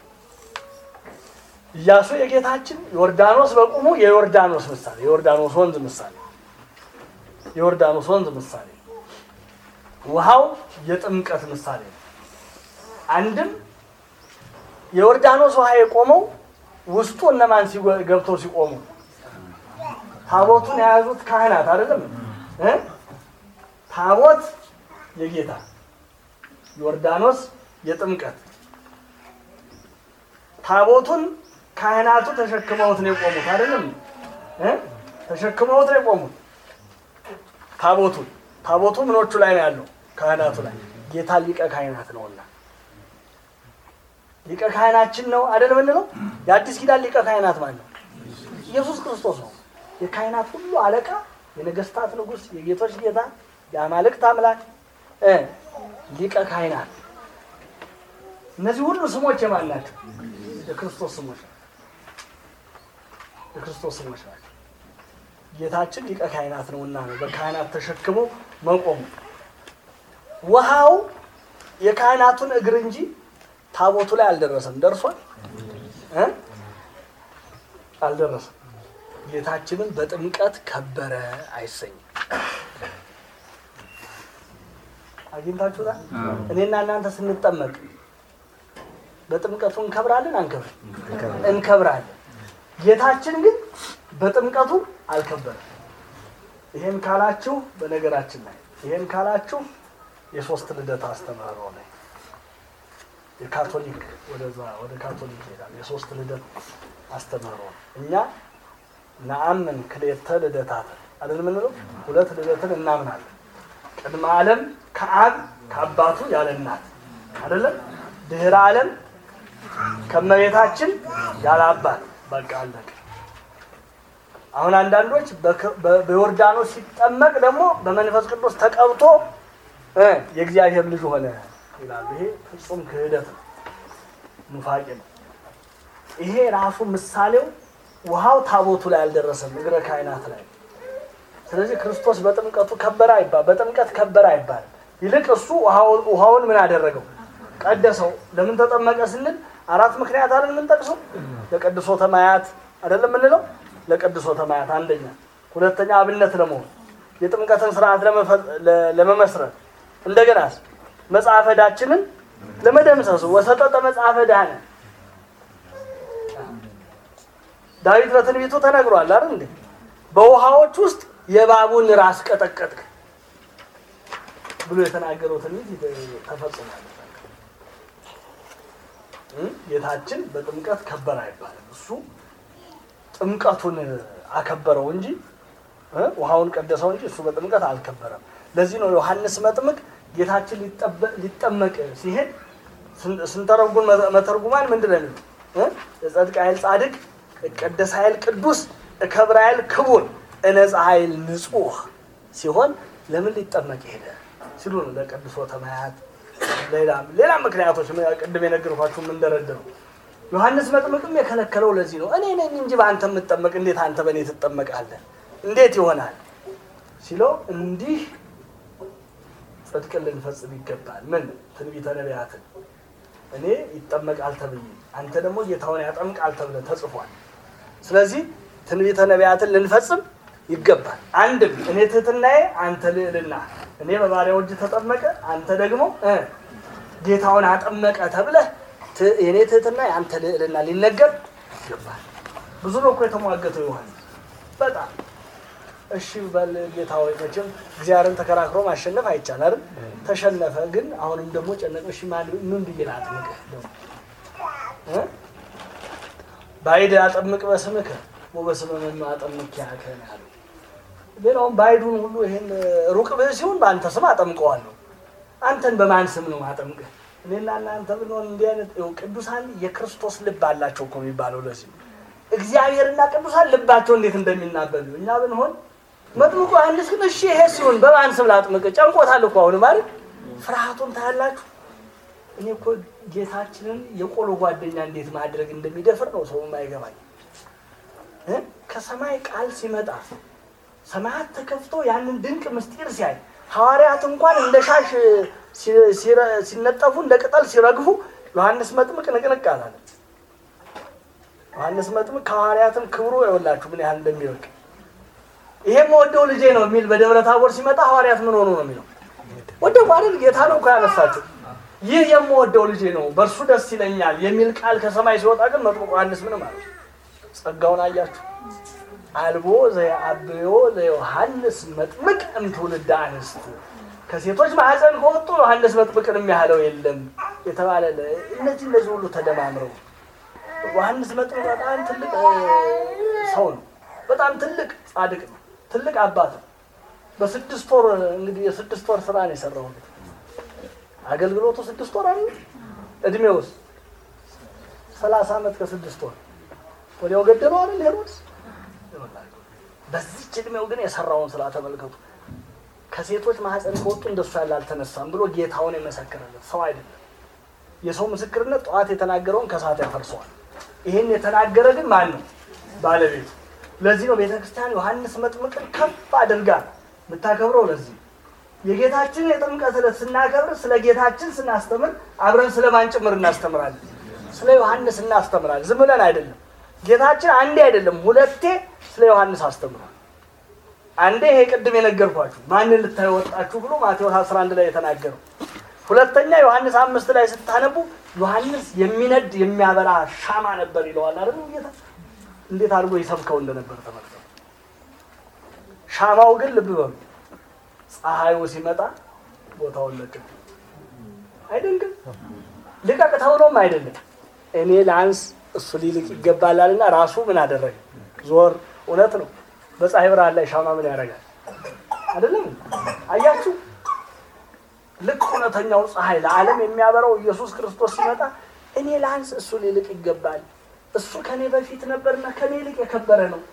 ኢያሱ የጌታችን ዮርዳኖስ በቁሙ የዮርዳኖስ ምሳሌ የዮርዳኖስ ወንዝ ምሳሌ የዮርዳኖስ ወንዝ ምሳሌ ውሃው የጥምቀት ምሳሌ ነው። አንድም የዮርዳኖስ ውሃ የቆመው ውስጡ እነማን ገብተው ሲቆሙ ታቦቱን የያዙት ካህናት አይደለም እ ታቦት የጌታ ዮርዳኖስ የጥምቀት ታቦቱን ካህናቱ ተሸክመውት ነው የቆሙት አይደለም እ ተሸክመውት ነው የቆሙት ታቦቱን ታቦቱ ምኖቹ ላይ ነው ያለው? ካህናቱ ላይ። ጌታ ሊቀ ካህናት ነውና ሊቀ ካህናችን ነው አይደል የምንለው? የአዲስ ኪዳን ሊቀ ካህናት ማለት ነው ኢየሱስ ክርስቶስ ነው። የካህናት ሁሉ አለቃ፣ የነገስታት ንጉሥ፣ የጌቶች ጌታ፣ የአማልክት አምላክ እ ሊቀ ካህናት። እነዚህ ሁሉ ስሞች የማን ናቸው? የክርስቶስ ስሞች ናቸው። የክርስቶስ ስሞች ናቸው። ጌታችን ሊቀ ካህናት ነውና ነው በካህናት ተሸክሞ መቆሙ። ውሃው የካህናቱን እግር እንጂ ታቦቱ ላይ አልደረሰም። ደርሷል እ አልደረሰም። ጌታችንን በጥምቀት ከበረ አይሰኝም። አግኝታችሁታል። እኔና እናንተ ስንጠመቅ በጥምቀቱ እንከብራለን አንከብር? እንከብራለን። ጌታችን ግን በጥምቀቱ አልከበረም። ይሄን ካላችሁ በነገራችን ላይ ይሄን ካላችሁ የሶስት ልደት አስተምህሮ ላይ የካቶሊክ ወደዛ ወደ ካቶሊክ ይሄዳል። የሶስት ልደት አስተምህሮ እኛ ነአምን ክልኤተ ልደታት አይደል የምንለው? ሁለት ልደትን እናምናለን። ቅድመ ዓለም ከአብ ከአባቱ ያለ እናት አይደለም። ድህረ ዓለም ከመቤታችን ያለ አባት በቃ አለቀ። አሁን አንዳንዶች በዮርዳኖስ ሲጠመቅ ደግሞ በመንፈስ ቅዱስ ተቀብቶ እ የእግዚአብሔር ልጅ ሆነ ይላሉ። ይሄ ፍጹም ክህደት ነው፣ ኑፋቄ ነው። ይሄ ራሱ ምሳሌው ውሃው ታቦቱ ላይ አልደረሰም፣ እግረ ካህናት ላይ። ስለዚህ ክርስቶስ በጥምቀቱ ከበረ አይባል፣ በጥምቀት ከበረ አይባል። ይልቅ እሱ ውሃውን ምን አደረገው? ቀደሰው። ለምን ተጠመቀ ስንል አራት ምክንያት አይደል የምንጠቅሰው? ለቀድሶ ተማያት አይደለም የምንለው ለቅዱሶ ተማያት አንደኛ፣ ሁለተኛ አብነት ለመሆን የጥምቀትን ስርዓት ለመመስረት እንደገና መጽሐፈ ዕዳችንን ለመደምሰሱ ወሰጠጠ መጽሐፈ ዕዳነ ዳዊት በትንቢቱ ተነግሯል አይደል እንዴ? በውሃዎች ውስጥ የእባቡን ራስ ቀጠቀጥክ ብሎ የተናገረው ትንቢት ተፈጽሟል። ጌታችን በጥምቀት ከበረ አይባልም። እሱ ጥምቀቱን አከበረው እንጂ ውሃውን ቀደሰው እንጂ እሱ በጥምቀት አልከበረም። ለዚህ ነው ዮሐንስ መጥምቅ ጌታችን ሊጠመቅ ሲሄድ ስንተረጉም መተርጉማን ምንድን ነው የሚሉት? የጸድቅ ኃይል ጻድቅ፣ እቀደስ ኃይል ቅዱስ፣ እከብር ኃይል ክቡር፣ እነጻ ኃይል ንጹሕ ሲሆን ለምን ሊጠመቅ ሄደ ሲሉ ነው ለቀድሶ ተማያት ሌላም ሌላም ምክንያቶች ቅድም የነገርኳችሁ የምንደረድረው ዮሐንስ መጥምቅም የከለከለው ለዚህ ነው። እኔ ነኝ እንጂ በአንተ የምጠመቅ እንዴት አንተ በእኔ ትጠመቃለህ? እንዴት ይሆናል ሲለው እንዲህ ጽድቅን ልንፈጽም ይገባል። ምን ትንቢተ ነቢያትን እኔ ይጠመቃል ተብዬ አንተ ደግሞ ጌታውን ያጠምቃል ተብለ ተጽፏል። ስለዚህ ትንቢተ ነቢያትን ልንፈጽም ይገባል። አንድም እኔ ትህትናዬ፣ አንተ ልዕልና፣ እኔ በባሪያው እጅ ተጠመቀ፣ አንተ ደግሞ እ ጌታውን አጠመቀ ተብለህ ት- የእኔ ትህትና የአንተ ልዕልና ሊነገር ይገባል። ብዙ ነው እኮ የተሟገተው ዮሐንስ በጣም እሺ በል ጌታ ሆይ መቼም እግዚአብሔርን ተከራክሮ ማሸነፍ አይቻል አይደል? ተሸነፈ። ግን አሁንም ደግሞ ጨነቀ። እሺ ማን ምን ብዬ ላጥምቅህ ደግሞ እ? ባይድ አጠምቅ በስምከ ወበስመ መኑ አጠምቅ ያከ ነው ያለው። ሌላውም ባይዱን ሁሉ ይሄን ሩቅ ብህ ሲሆን በአንተ ስም አጠምቀዋለሁ። አንተን በማን ስም ነው አጠምቅህ? እኔና እናንተ ብንሆን እንዲህ አይነት ይኸው ቅዱሳን የክርስቶስ ልብ አላቸው እኮ የሚባለው ለዚህ ነው። እግዚአብሔርና ቅዱሳን ልባቸው እንዴት እንደሚናበብ እኛ ብንሆን መጥምቁ ዮሐንስ ግን እሺ ይሄ ሲሆን በማን ስም ላጥምቅ? ጨንቆታል እኮ አሁን ማለት ፍርሃቱን ታያላችሁ። እኔ እኮ ጌታችንን የቆሎ ጓደኛ እንዴት ማድረግ እንደሚደፍር ነው ሰው የማይገባኝ እ? ከሰማይ ቃል ሲመጣ ሰማያት ተከፍቶ ያንን ድንቅ ምስጢር ሲያይ ሐዋርያት እንኳን እንደ ሻሽ ሲ- ሲረ- ሲነጠፉ እንደ ቅጠል ሲረግፉ ዮሐንስ መጥምቅ ንቅንቅ አላለ። ዮሐንስ መጥምቅ ከሐዋርያትም ክብሩ የወላችሁ ምን ያህል እንደሚወቅ ይሄም ወደው ልጄ ነው የሚል በደብረ ታቦር ሲመጣ ሐዋርያት ምን ሆኑ ነው የሚለው ወደው ማለት ጌታ ነው እኮ ያነሳቸው። ይህ የምወደው ልጄ ነው በእርሱ ደስ ይለኛል የሚል ቃል ከሰማይ ሲወጣ ግን መጥምቁ ዮሐንስ ምንም አለ። ጸጋውን አያችሁ። አልቦ ዘየአብዮ ለዮሐንስ መጥምቅ እምትውልደ አንስት ከሴቶች ማህፀን ከወጡ ዮሐንስ መጥምቅን የሚያህለው የለም የተባለ ለ- እነዚህ እነዚህ ሁሉ ተደማምረው ዮሐንስ መጥምቅ በጣም ትልቅ እ, ሰው ነው። በጣም ትልቅ ጻድቅ ነው። ትልቅ አባት ነው። በስድስት ወር እንግዲህ የስድስት ወር ስራ ነው የሰራው። አገልግሎቱ ስድስት ወር አይደል? እድሜ ውስጥ ሰላሳ ዓመት ከስድስት ወር ወዲያው ገደለው አይደል ሄሮድስ። በዚች እድሜው ግን የሰራውን ስራ ተመልከቱ። ከሴቶች ማህፀን ከወጡ እንደሱ ያለ አልተነሳም ብሎ ጌታውን የመሰከረለት ሰው አይደለም። የሰው ምስክርነት ጠዋት የተናገረውን ከሰዓት ያፈርሰዋል። ይህን የተናገረ ግን ማን ነው? ባለቤቱ። ለዚህ ነው ቤተ ክርስቲያን ዮሐንስ መጥምቅን ከፍ አድርጋ የምታከብረው። ለዚህ የጌታችን የጥምቀት ዕለት ስናከብር ስለ ጌታችን ስናስተምር አብረን ስለ ማን ጭምር እናስተምራለን? ስለ ዮሐንስ እናስተምራለን። ዝም ብለን አይደለም። ጌታችን አንዴ አይደለም ሁለቴ ስለ ዮሐንስ አስተምሯል። አንዴ ይሄ ቅድም የነገርኳችሁ ማንን ልታዩ ወጣችሁ ብሎ ማቴዎስ 11 ላይ የተናገረው። ሁለተኛ ዮሐንስ አምስት ላይ ስታነቡ ዮሐንስ የሚነድ የሚያበራ ሻማ ነበር ይለዋል አይደል? ጌታ እንዴት አድርጎ ይሰብከው እንደነበር ተመልከቱ። ሻማው ግን ልብ በሉ ፀሐዩ ሲመጣ ቦታውን ለቅቅ አይደንግም። ልቀቅ ተብሎም አይደለም እኔ ላንስ እሱ ሊልቅ ይገባላልና ራሱ ምን አደረገ? ዞር። እውነት ነው። በፀሐይ ብርሃን ላይ ሻማ ምን ያደርጋል? አይደለም? አያችሁ፣ ልክ እውነተኛው ፀሐይ ለዓለም የሚያበራው ኢየሱስ ክርስቶስ ሲመጣ እኔ ላንስ እሱ ሊልቅ ይገባል፣ እሱ ከኔ በፊት ነበርና ከኔ ይልቅ የከበረ ነው።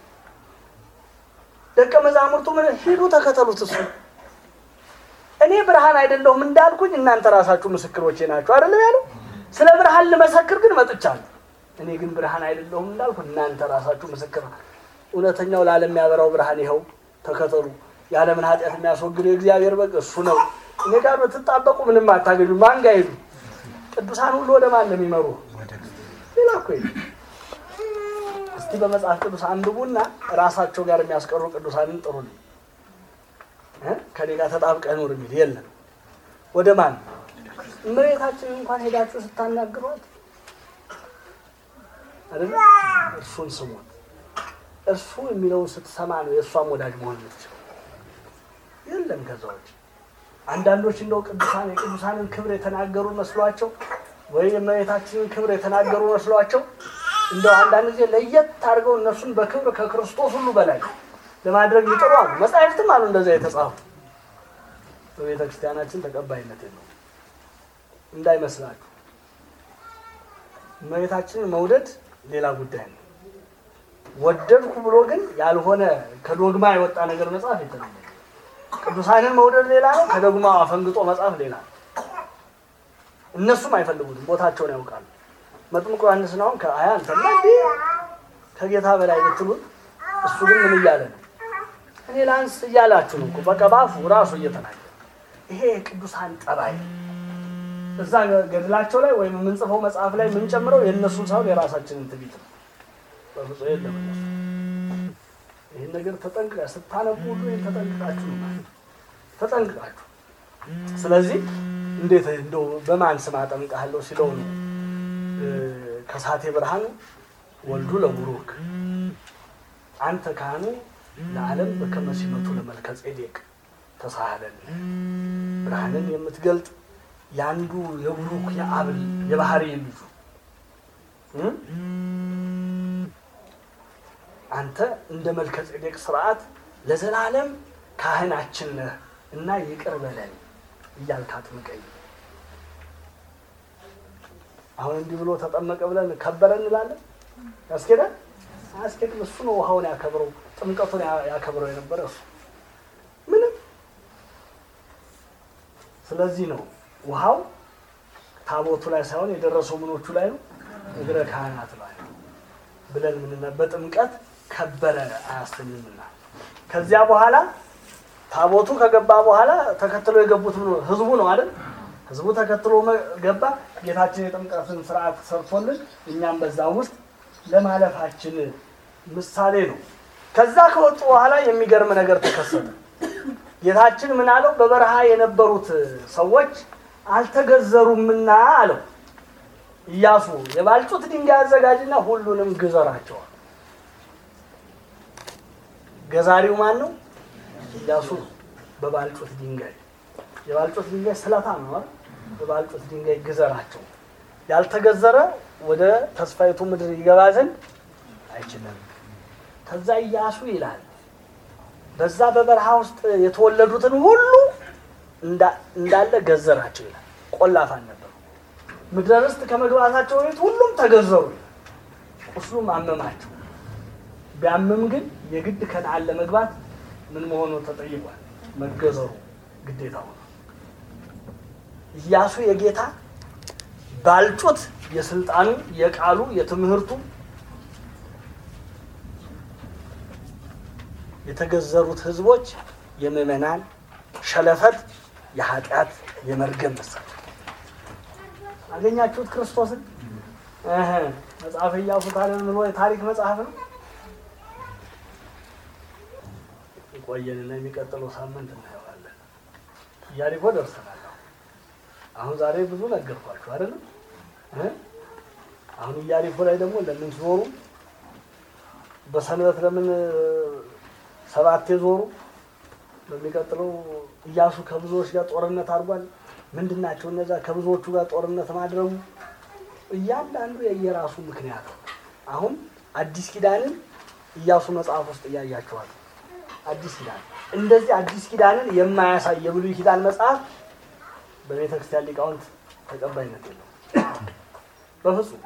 ደቀ መዛሙርቱ ምን ሂዱ ተከተሉት እሱ እኔ ብርሃን አይደለሁም እንዳልኩኝ እናንተ ራሳችሁ ምስክሮቼ ናችሁ አይደለም ያለው። ስለ ብርሃን ልመሰክር ግን መጥቻለሁ። እኔ ግን ብርሃን አይደለሁም እንዳልኩ እናንተ ራሳችሁ ምስክር። እውነተኛው ለዓለም የሚያበራው ብርሃን ይኸው ተከተሉ። የዓለምን ኃጢአት የሚያስወግደው የእግዚአብሔር በግ እሱ ነው። እኔ ጋር ብትጣበቁ ምንም አታገኙ። ማን ጋር ሄዱ? ቅዱሳን ሁሉ ወደ ማን ነው የሚመሩ? ሌላ እኮ የለም። እስቲ በመጽሐፍ ቅዱስ አንብቡና ራሳቸው ጋር የሚያስቀሩ ቅዱሳንን ጥሩልኝ። እ? ከኔ ጋር ተጣብቀህ ኑር የሚል የለም። ወደ ማን እመቤታችንን እንኳን ሄዳችሁ ስታናግሯት አይደለ እርሱን ስሙት። እርሱ የሚለውን ስትሰማ ነው የእሷም ወዳጅ መሆን የምትችለው። የለም ከዛ ውጭ አንዳንዶች እንደው ቅዱሳን የቅዱሳንን ክብር የተናገሩ መስሏቸው ወይ የእመቤታችንን ክብር የተናገሩ መስሏቸው እንደው አንዳንድ ጊዜ ለየት አድርገው እነሱን በክብር ከክርስቶስ ሁሉ በላይ ለማድረግ ይጥሩ አሉ። መጻሕፍትም አሉ እንደዚያ የተጻፉ። በቤተ ክርስቲያናችን ተቀባይነት የለውም እንዳይመስላችሁ። እመቤታችንን መውደድ ሌላ ጉዳይ ነው። ወደድኩ ብሎ ግን ያልሆነ ከዶግማ የወጣ ነገር መጽሐፍ የተለየ ነው። ቅዱሳንን መውደድ ሌላ ነው። ከዶግማ አፈንግጦ መጽሐፍ ሌላ ነው። እነሱም አይፈልጉትም፣ ቦታቸውን ያውቃሉ። መጥምቁ ዮሐንስን አሁን ከአያ አንተማ እንዴ ከጌታ በላይ ብትሉት እሱ ግን ምን እያለ ነው? እኔ ላንስ እያላችሁ ነው እኮ በቃ ባፉ ራሱ እየተናገረ ይሄ የቅዱሳን ጠባይ ነው። እዛ ገድላቸው ላይ ወይም የምንጽፈው መጽሐፍ ላይ የምንጨምረው የእነሱን ሳይሆን የራሳችንን ትቢት ነው። በፍጹም የለም እነሱ ይህን ነገር ተጠንቅቃ ስታነቡ ሁሉ ይህን ተጠንቅቃችሁ ነው ማለት ተጠንቅቃችሁ። ስለዚህ እንዴት እንደው በማን ስም አጠምቅሃለሁ ሲለው ነው ከሳቴ ብርሃን ወልዱ ለቡሩክ አንተ ካህኑ ለዓለም በከመ ሲመቱ ለመልከ ጼዴቅ ተሳሃለን ብርሃንን የምትገልጥ የአንዱ የቡሩክ የአብል የባህሪ ልጁ አንተ እንደ መልከ ጼዴቅ ስርዓት ለዘላለም ካህናችን ነህ እና ይቅር በለን እያልክ አጥምቀኝ። አሁን እንዲህ ብሎ ተጠመቀ ብለን ከበረ እንላለን። ያስኬዳል? አያስኬድም። እሱ ነው ውሃውን ያከብረው፣ ጥምቀቱን ያከብረው የነበረ እሱ ምንም። ስለዚህ ነው ውሃው ታቦቱ ላይ ሳይሆን የደረሰው ምኖቹ ላይ ነው፣ እግረ ካህናት ላይ ነው ብለን ምንነ በጥምቀት ከበረ አያሰኝምና ከዚያ በኋላ ታቦቱ ከገባ በኋላ ተከትሎ የገቡት ምን ህዝቡ ነው አይደል? ህዝቡ ተከትሎ ገባ። ጌታችን የጥምቀትን ስርዓት ሰርቶልን እኛም በዛ ውስጥ ለማለፋችን ምሳሌ ነው። ከዛ ከወጡ በኋላ የሚገርም ነገር ተከሰተ። ጌታችን ምን አለው? በበረሃ የነበሩት ሰዎች አልተገዘሩምና አለው ኢያሱ የባልጩት ድንጋይ አዘጋጅና ሁሉንም ግዘራቸዋል። ገዛሪው ማን ነው? ኢያሱ ነው። በባልጩት ድንጋይ የባልጩት ድንጋይ ስለታም ነው አይደል? በባልጩት ድንጋይ ግዘራቸው። ያልተገዘረ ወደ ተስፋይቱ ምድር ይገባ ዘንድ አይችልም። ከዛ ኢያሱ ይላል በዛ በበረሃ ውስጥ የተወለዱትን ሁሉ እንዳለ ገዘራቸው ይላል። ቆላፋን ነበሩ። ምድረ ርስት ከመግባታቸው በፊት ሁሉም ተገዘሩ። ቁስሉም አመማቸው። ቢያምም ግን የግድ ከነዓን ለመግባት ምን መሆኑ ተጠይቋል። መገዘሩ ግዴታ ሆነ። ኢያሱ የጌታ ባልጩት የስልጣኑ የቃሉ የትምህርቱ የተገዘሩት ህዝቦች የምዕመናን ሸለፈት የኃጢአት የመርገም ምሳሌ አገኛችሁት። ክርስቶስን እህ መጽሐፈ ኢያሱ ታዲያ ብሎ የታሪክ መጽሐፍ ነው። ቆየንና የሚቀጥለው ሳምንት እናየዋለን። ኢያሪኮ ደርሰናል። አሁን ዛሬ ብዙ ነገርኳችሁ አይደለም? አሁን ኢያሪኮ ላይ ደግሞ ለምን ዞሩ? በሰንበት ለምን ሰባቴ ዞሩ? በሚቀጥለው ኢያሱ ከብዙዎች ጋር ጦርነት አድርጓል። ምንድን ናቸው እነዛ ከብዙዎቹ ጋር ጦርነት ማድረጉ? እያንዳንዱ የየራሱ ምክንያት ነው። አሁን አዲስ ኪዳንን ኢያሱ መጽሐፍ ውስጥ እያያቸዋል። አዲስ ኪዳን እንደዚህ አዲስ ኪዳንን የማያሳይ የብሉይ ኪዳን መጽሐፍ በቤተ ክርስቲያን ሊቃውንት ተቀባይነት የለውም በፍጹም።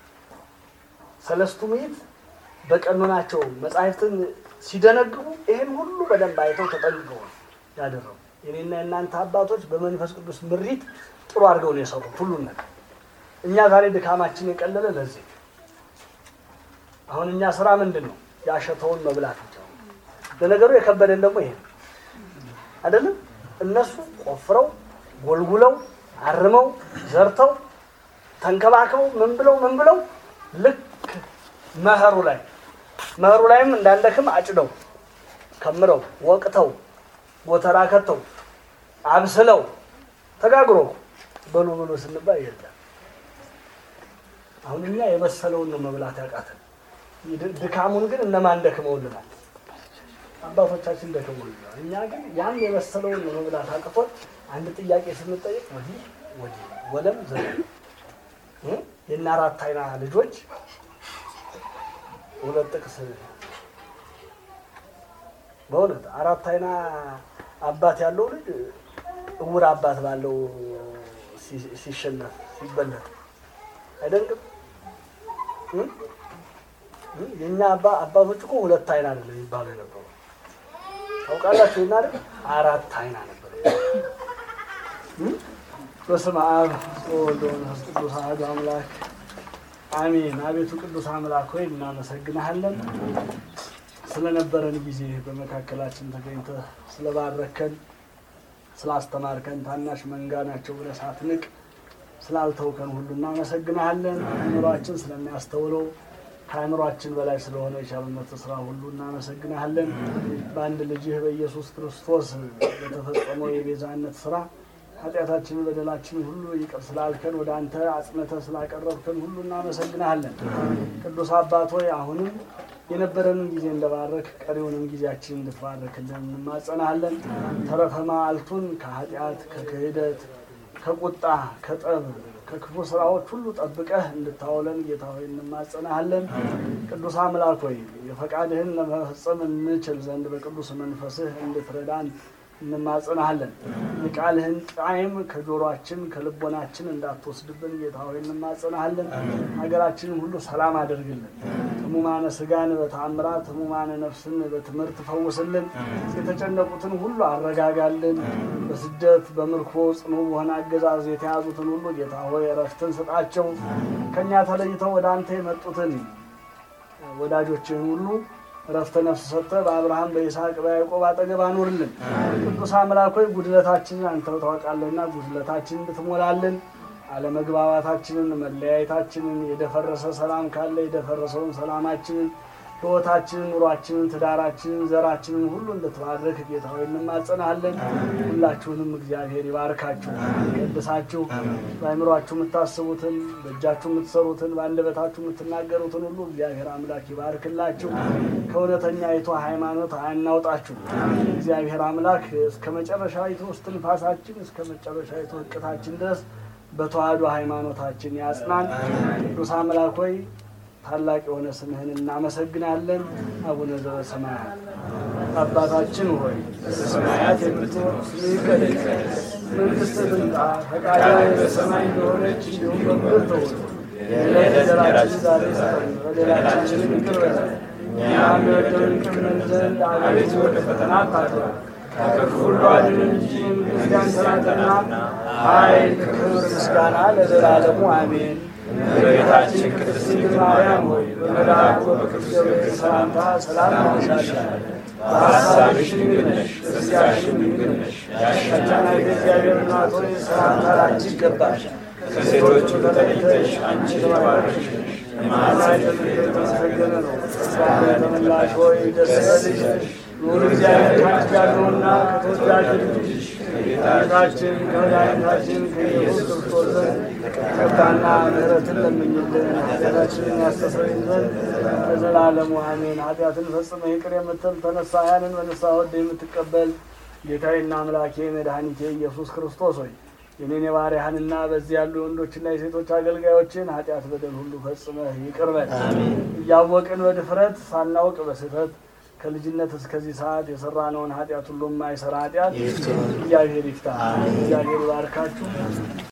ሰለስቱ ምዕት በቀኖናቸው መጻሕፍትን ሲደነግቡ ይህን ሁሉ በደንብ አይተው ተጠንቅቀው ነው ያደረጉ። የኔና የእናንተ አባቶች በመንፈስ ቅዱስ ምሪት ጥሩ አድርገው ነው የሰሩት ሁሉን ነገር። እኛ ዛሬ ድካማችን የቀለለ ለዚህ አሁን እኛ ስራ ምንድን ነው? ያሸተውን መብላት ብቻ ነው። ለነገሩ የከበደን ደግሞ ይሄ አይደለም። እነሱ ቆፍረው ጎልጉለው አርመው ዘርተው ተንከባክበው ምን ብለው ምን ብለው ልክ መኸሩ ላይ መኸሩ ላይም እንዳንደክም አጭደው ከምረው ወቅተው ጎተራ ከተው አብስለው ተጋግሮ በሉ ብሎ ስንባል የለም። አሁን እኛ የበሰለውን ነው መብላት ያቃተን። ድካሙን ግን እነማን ደክመውልናል? አባቶቻችን ደክመውልናል። እኛ ግን ያን የበሰለውን ነው መብላት አቅቶን አንድ ጥያቄ ስንጠይቅ ወዲህ ወዲህ ወለም ዘ የእነ አራት አይና ልጆች ሁለት ጥቅስ በእውነት አራት አይና አባት ያለው ልጅ እውር አባት ባለው ሲሸነፍ ሲበለት አይደንቅም? የእኛ አባቶች እኮ ሁለት አይና አይደለም የሚባሉ የነበሩ ታውቃላችሁ። እና አራት አይና ነበር። በስመ አብ ወወልድ ወመንፈስ ቅዱስ አሐዱ አምላክ አሜን። አቤቱ ቅዱስ አምላክ ሆይ እናመሰግንሃለን ስለነበረን ጊዜ በመካከላችን ተገኝተህ ስለባረከን ስላስተማርከን ታናሽ መንጋ ናቸው ብለህ ሳትንቅ ስላልተውከን ሁሉ እናመሰግናለን። አእምሯችን ስለሚያስተውለው ከአእምሯችን በላይ ስለሆነ የቻልነት ስራ ሁሉ እናመሰግናለን። በአንድ ልጅህ በኢየሱስ ክርስቶስ በተፈጸመው የቤዛነት ስራ ኃጢአታችንን በደላችንን ሁሉ ይቅር ስላልከን ወደ አንተ አጽንተህ ስላቀረብከን ሁሉ እናመሰግናለን። ቅዱስ አባት ሆይ አሁንም የነበረንን ጊዜ እንደባረክ ቀሪውንም ጊዜያችን እንድትባረክልን እንማጸናለን። ተረፈ መዓልቱን ከኃጢአት ከክህደት ከቁጣ ከጠብ ከክፉ ስራዎች ሁሉ ጠብቀህ እንድታውለን ጌታ ሆይ እንማጸናሃለን። ቅዱስ አምላክ ሆይ የፈቃድህን ለመፈጸም እንችል ዘንድ በቅዱስ መንፈስህ እንድትረዳን እንማጸናሃለን። የቃልህን ጣዕም ከጆሮአችን ከልቦናችን እንዳትወስድብን ጌታ ሆይ እንማጸናሃለን። ሀገራችንን ሁሉ ሰላም አድርግልን። ህሙማነ ስጋን በተአምራት ህሙማነ ነፍስን በትምህርት ፈውስልን። የተጨነቁትን ሁሉ አረጋጋልን። በስደት በምርኮ ጽኑ በሆነ አገዛዝ የተያዙትን ሁሉ ጌታ ሆይ እረፍትን ስጣቸው። ከእኛ ተለይተው ወደ አንተ የመጡትን ወዳጆችህን ሁሉ እረፍተ ነፍስ ሰጥተህ በአብርሃም በይስሐቅ በያዕቆብ አጠገብ አኑርልን። ቅዱስ አምላክ ሆይ ጉድለታችንን አንተ ታውቃለህና ጉድለታችንን እንድትሞላልን አለመግባባታችንን፣ መለያየታችንን፣ የደፈረሰ ሰላም ካለ የደፈረሰውን ሰላማችንን፣ ህይወታችንን፣ ኑሯችንን፣ ትዳራችንን፣ ዘራችንን ሁሉ እንድትባርክ ጌታ ሆይ እንማጸናለን። ሁላችሁንም እግዚአብሔር ይባርካችሁ፣ ይቀድሳችሁ። በአእምሯችሁ የምታስቡትን፣ በእጃችሁ የምትሰሩትን፣ በአንደበታችሁ የምትናገሩትን ሁሉ እግዚአብሔር አምላክ ይባርክላችሁ። ከእውነተኛይቱ ሃይማኖት አያናውጣችሁ። እግዚአብሔር አምላክ እስከ መጨረሻዊቱ እስትንፋሳችን እስከ መጨረሻዊቱ እቅታችን ድረስ በተዋህዶ ሃይማኖታችን ያጽናን። ቅዱስ አምላክ ሆይ ታላቅ የሆነ ስምህን እናመሰግናለን። አቡነ ዘበሰማያት አባታችን ሆይ በሰማያት የምትኖር ስምህ ይቀደስ፣ መንግሥትህ ትምጣ፣ ፈቃድህ በሰማይ እንደሆነች እንዲሁም በምድር ትሁን። የዕለት እንጀራችንን ዛሬ ስጠን፣ በደላችንን ይቅር በለን እኛም የበደሉንን ይቅር እንል ዘንድ አቤቱ ወደ ፈተና አታግባን ከክፉ ሁሉ አድነን እንጂ መንግሥት ያንተ ናትና ኃይል፣ ክብር፣ ምስጋና ለዘላለሙ አሜን። እመቤታችን ቅድስት ድንግል ማርያም ሆይ በመልአኩ በቅዱስ ገብርኤል ሰላምታ ሰላም እንልሻለን። በሐሳብሽ ድንግል ነሽ፣ በሥጋሽም ድንግል ነሽ። ያሸናፊ እግዚአብሔር እናት ሆይ ሰላምታ ላንቺ ይገባል። ከሴቶች ሁሉ ተለይተሽ አንቺ የተባረክሽ ነሽ፣ የማኅፀንሽ ፍሬ የተመሰገነ ነው። ጸጋን የተመላሽ ሆይ ደስ ይበልሽ ኑር እግዚአብሔር ካንቺ ጋር ነውና ከተወዳጅ ልጅሽ ከጌታችን ከመድኃኒታችን ከኢየሱስ ክርስቶስ ዘንድ ይቅርታና ምሕረትን ለምኝልን ኃጢአታችንን ያስተሰርይልን ዘንድ ለዘላለሙ አሜን። ኃጢአትን ፈጽመ ይቅር የምትል ተነሳያንን በንስሐ ወደ የምትቀበል ጌታዬና አምላኬ መድኃኒቴ ኢየሱስ ክርስቶስ ሆይ የኔን የባሪያህንና በዚህ ያሉ የወንዶችና የሴቶች አገልጋዮችን ኃጢአት በደል ሁሉ ፈጽመህ ይቅር በል። እያወቅን በድፍረት ሳናውቅ በስህተት ከልጅነት እስከዚህ ሰዓት የሰራነውን ኃጢአት ሁሉ የማይሰራ ኃጢአት እግዚአብሔር ይፍታ። እግዚአብሔር ይባርካችሁ።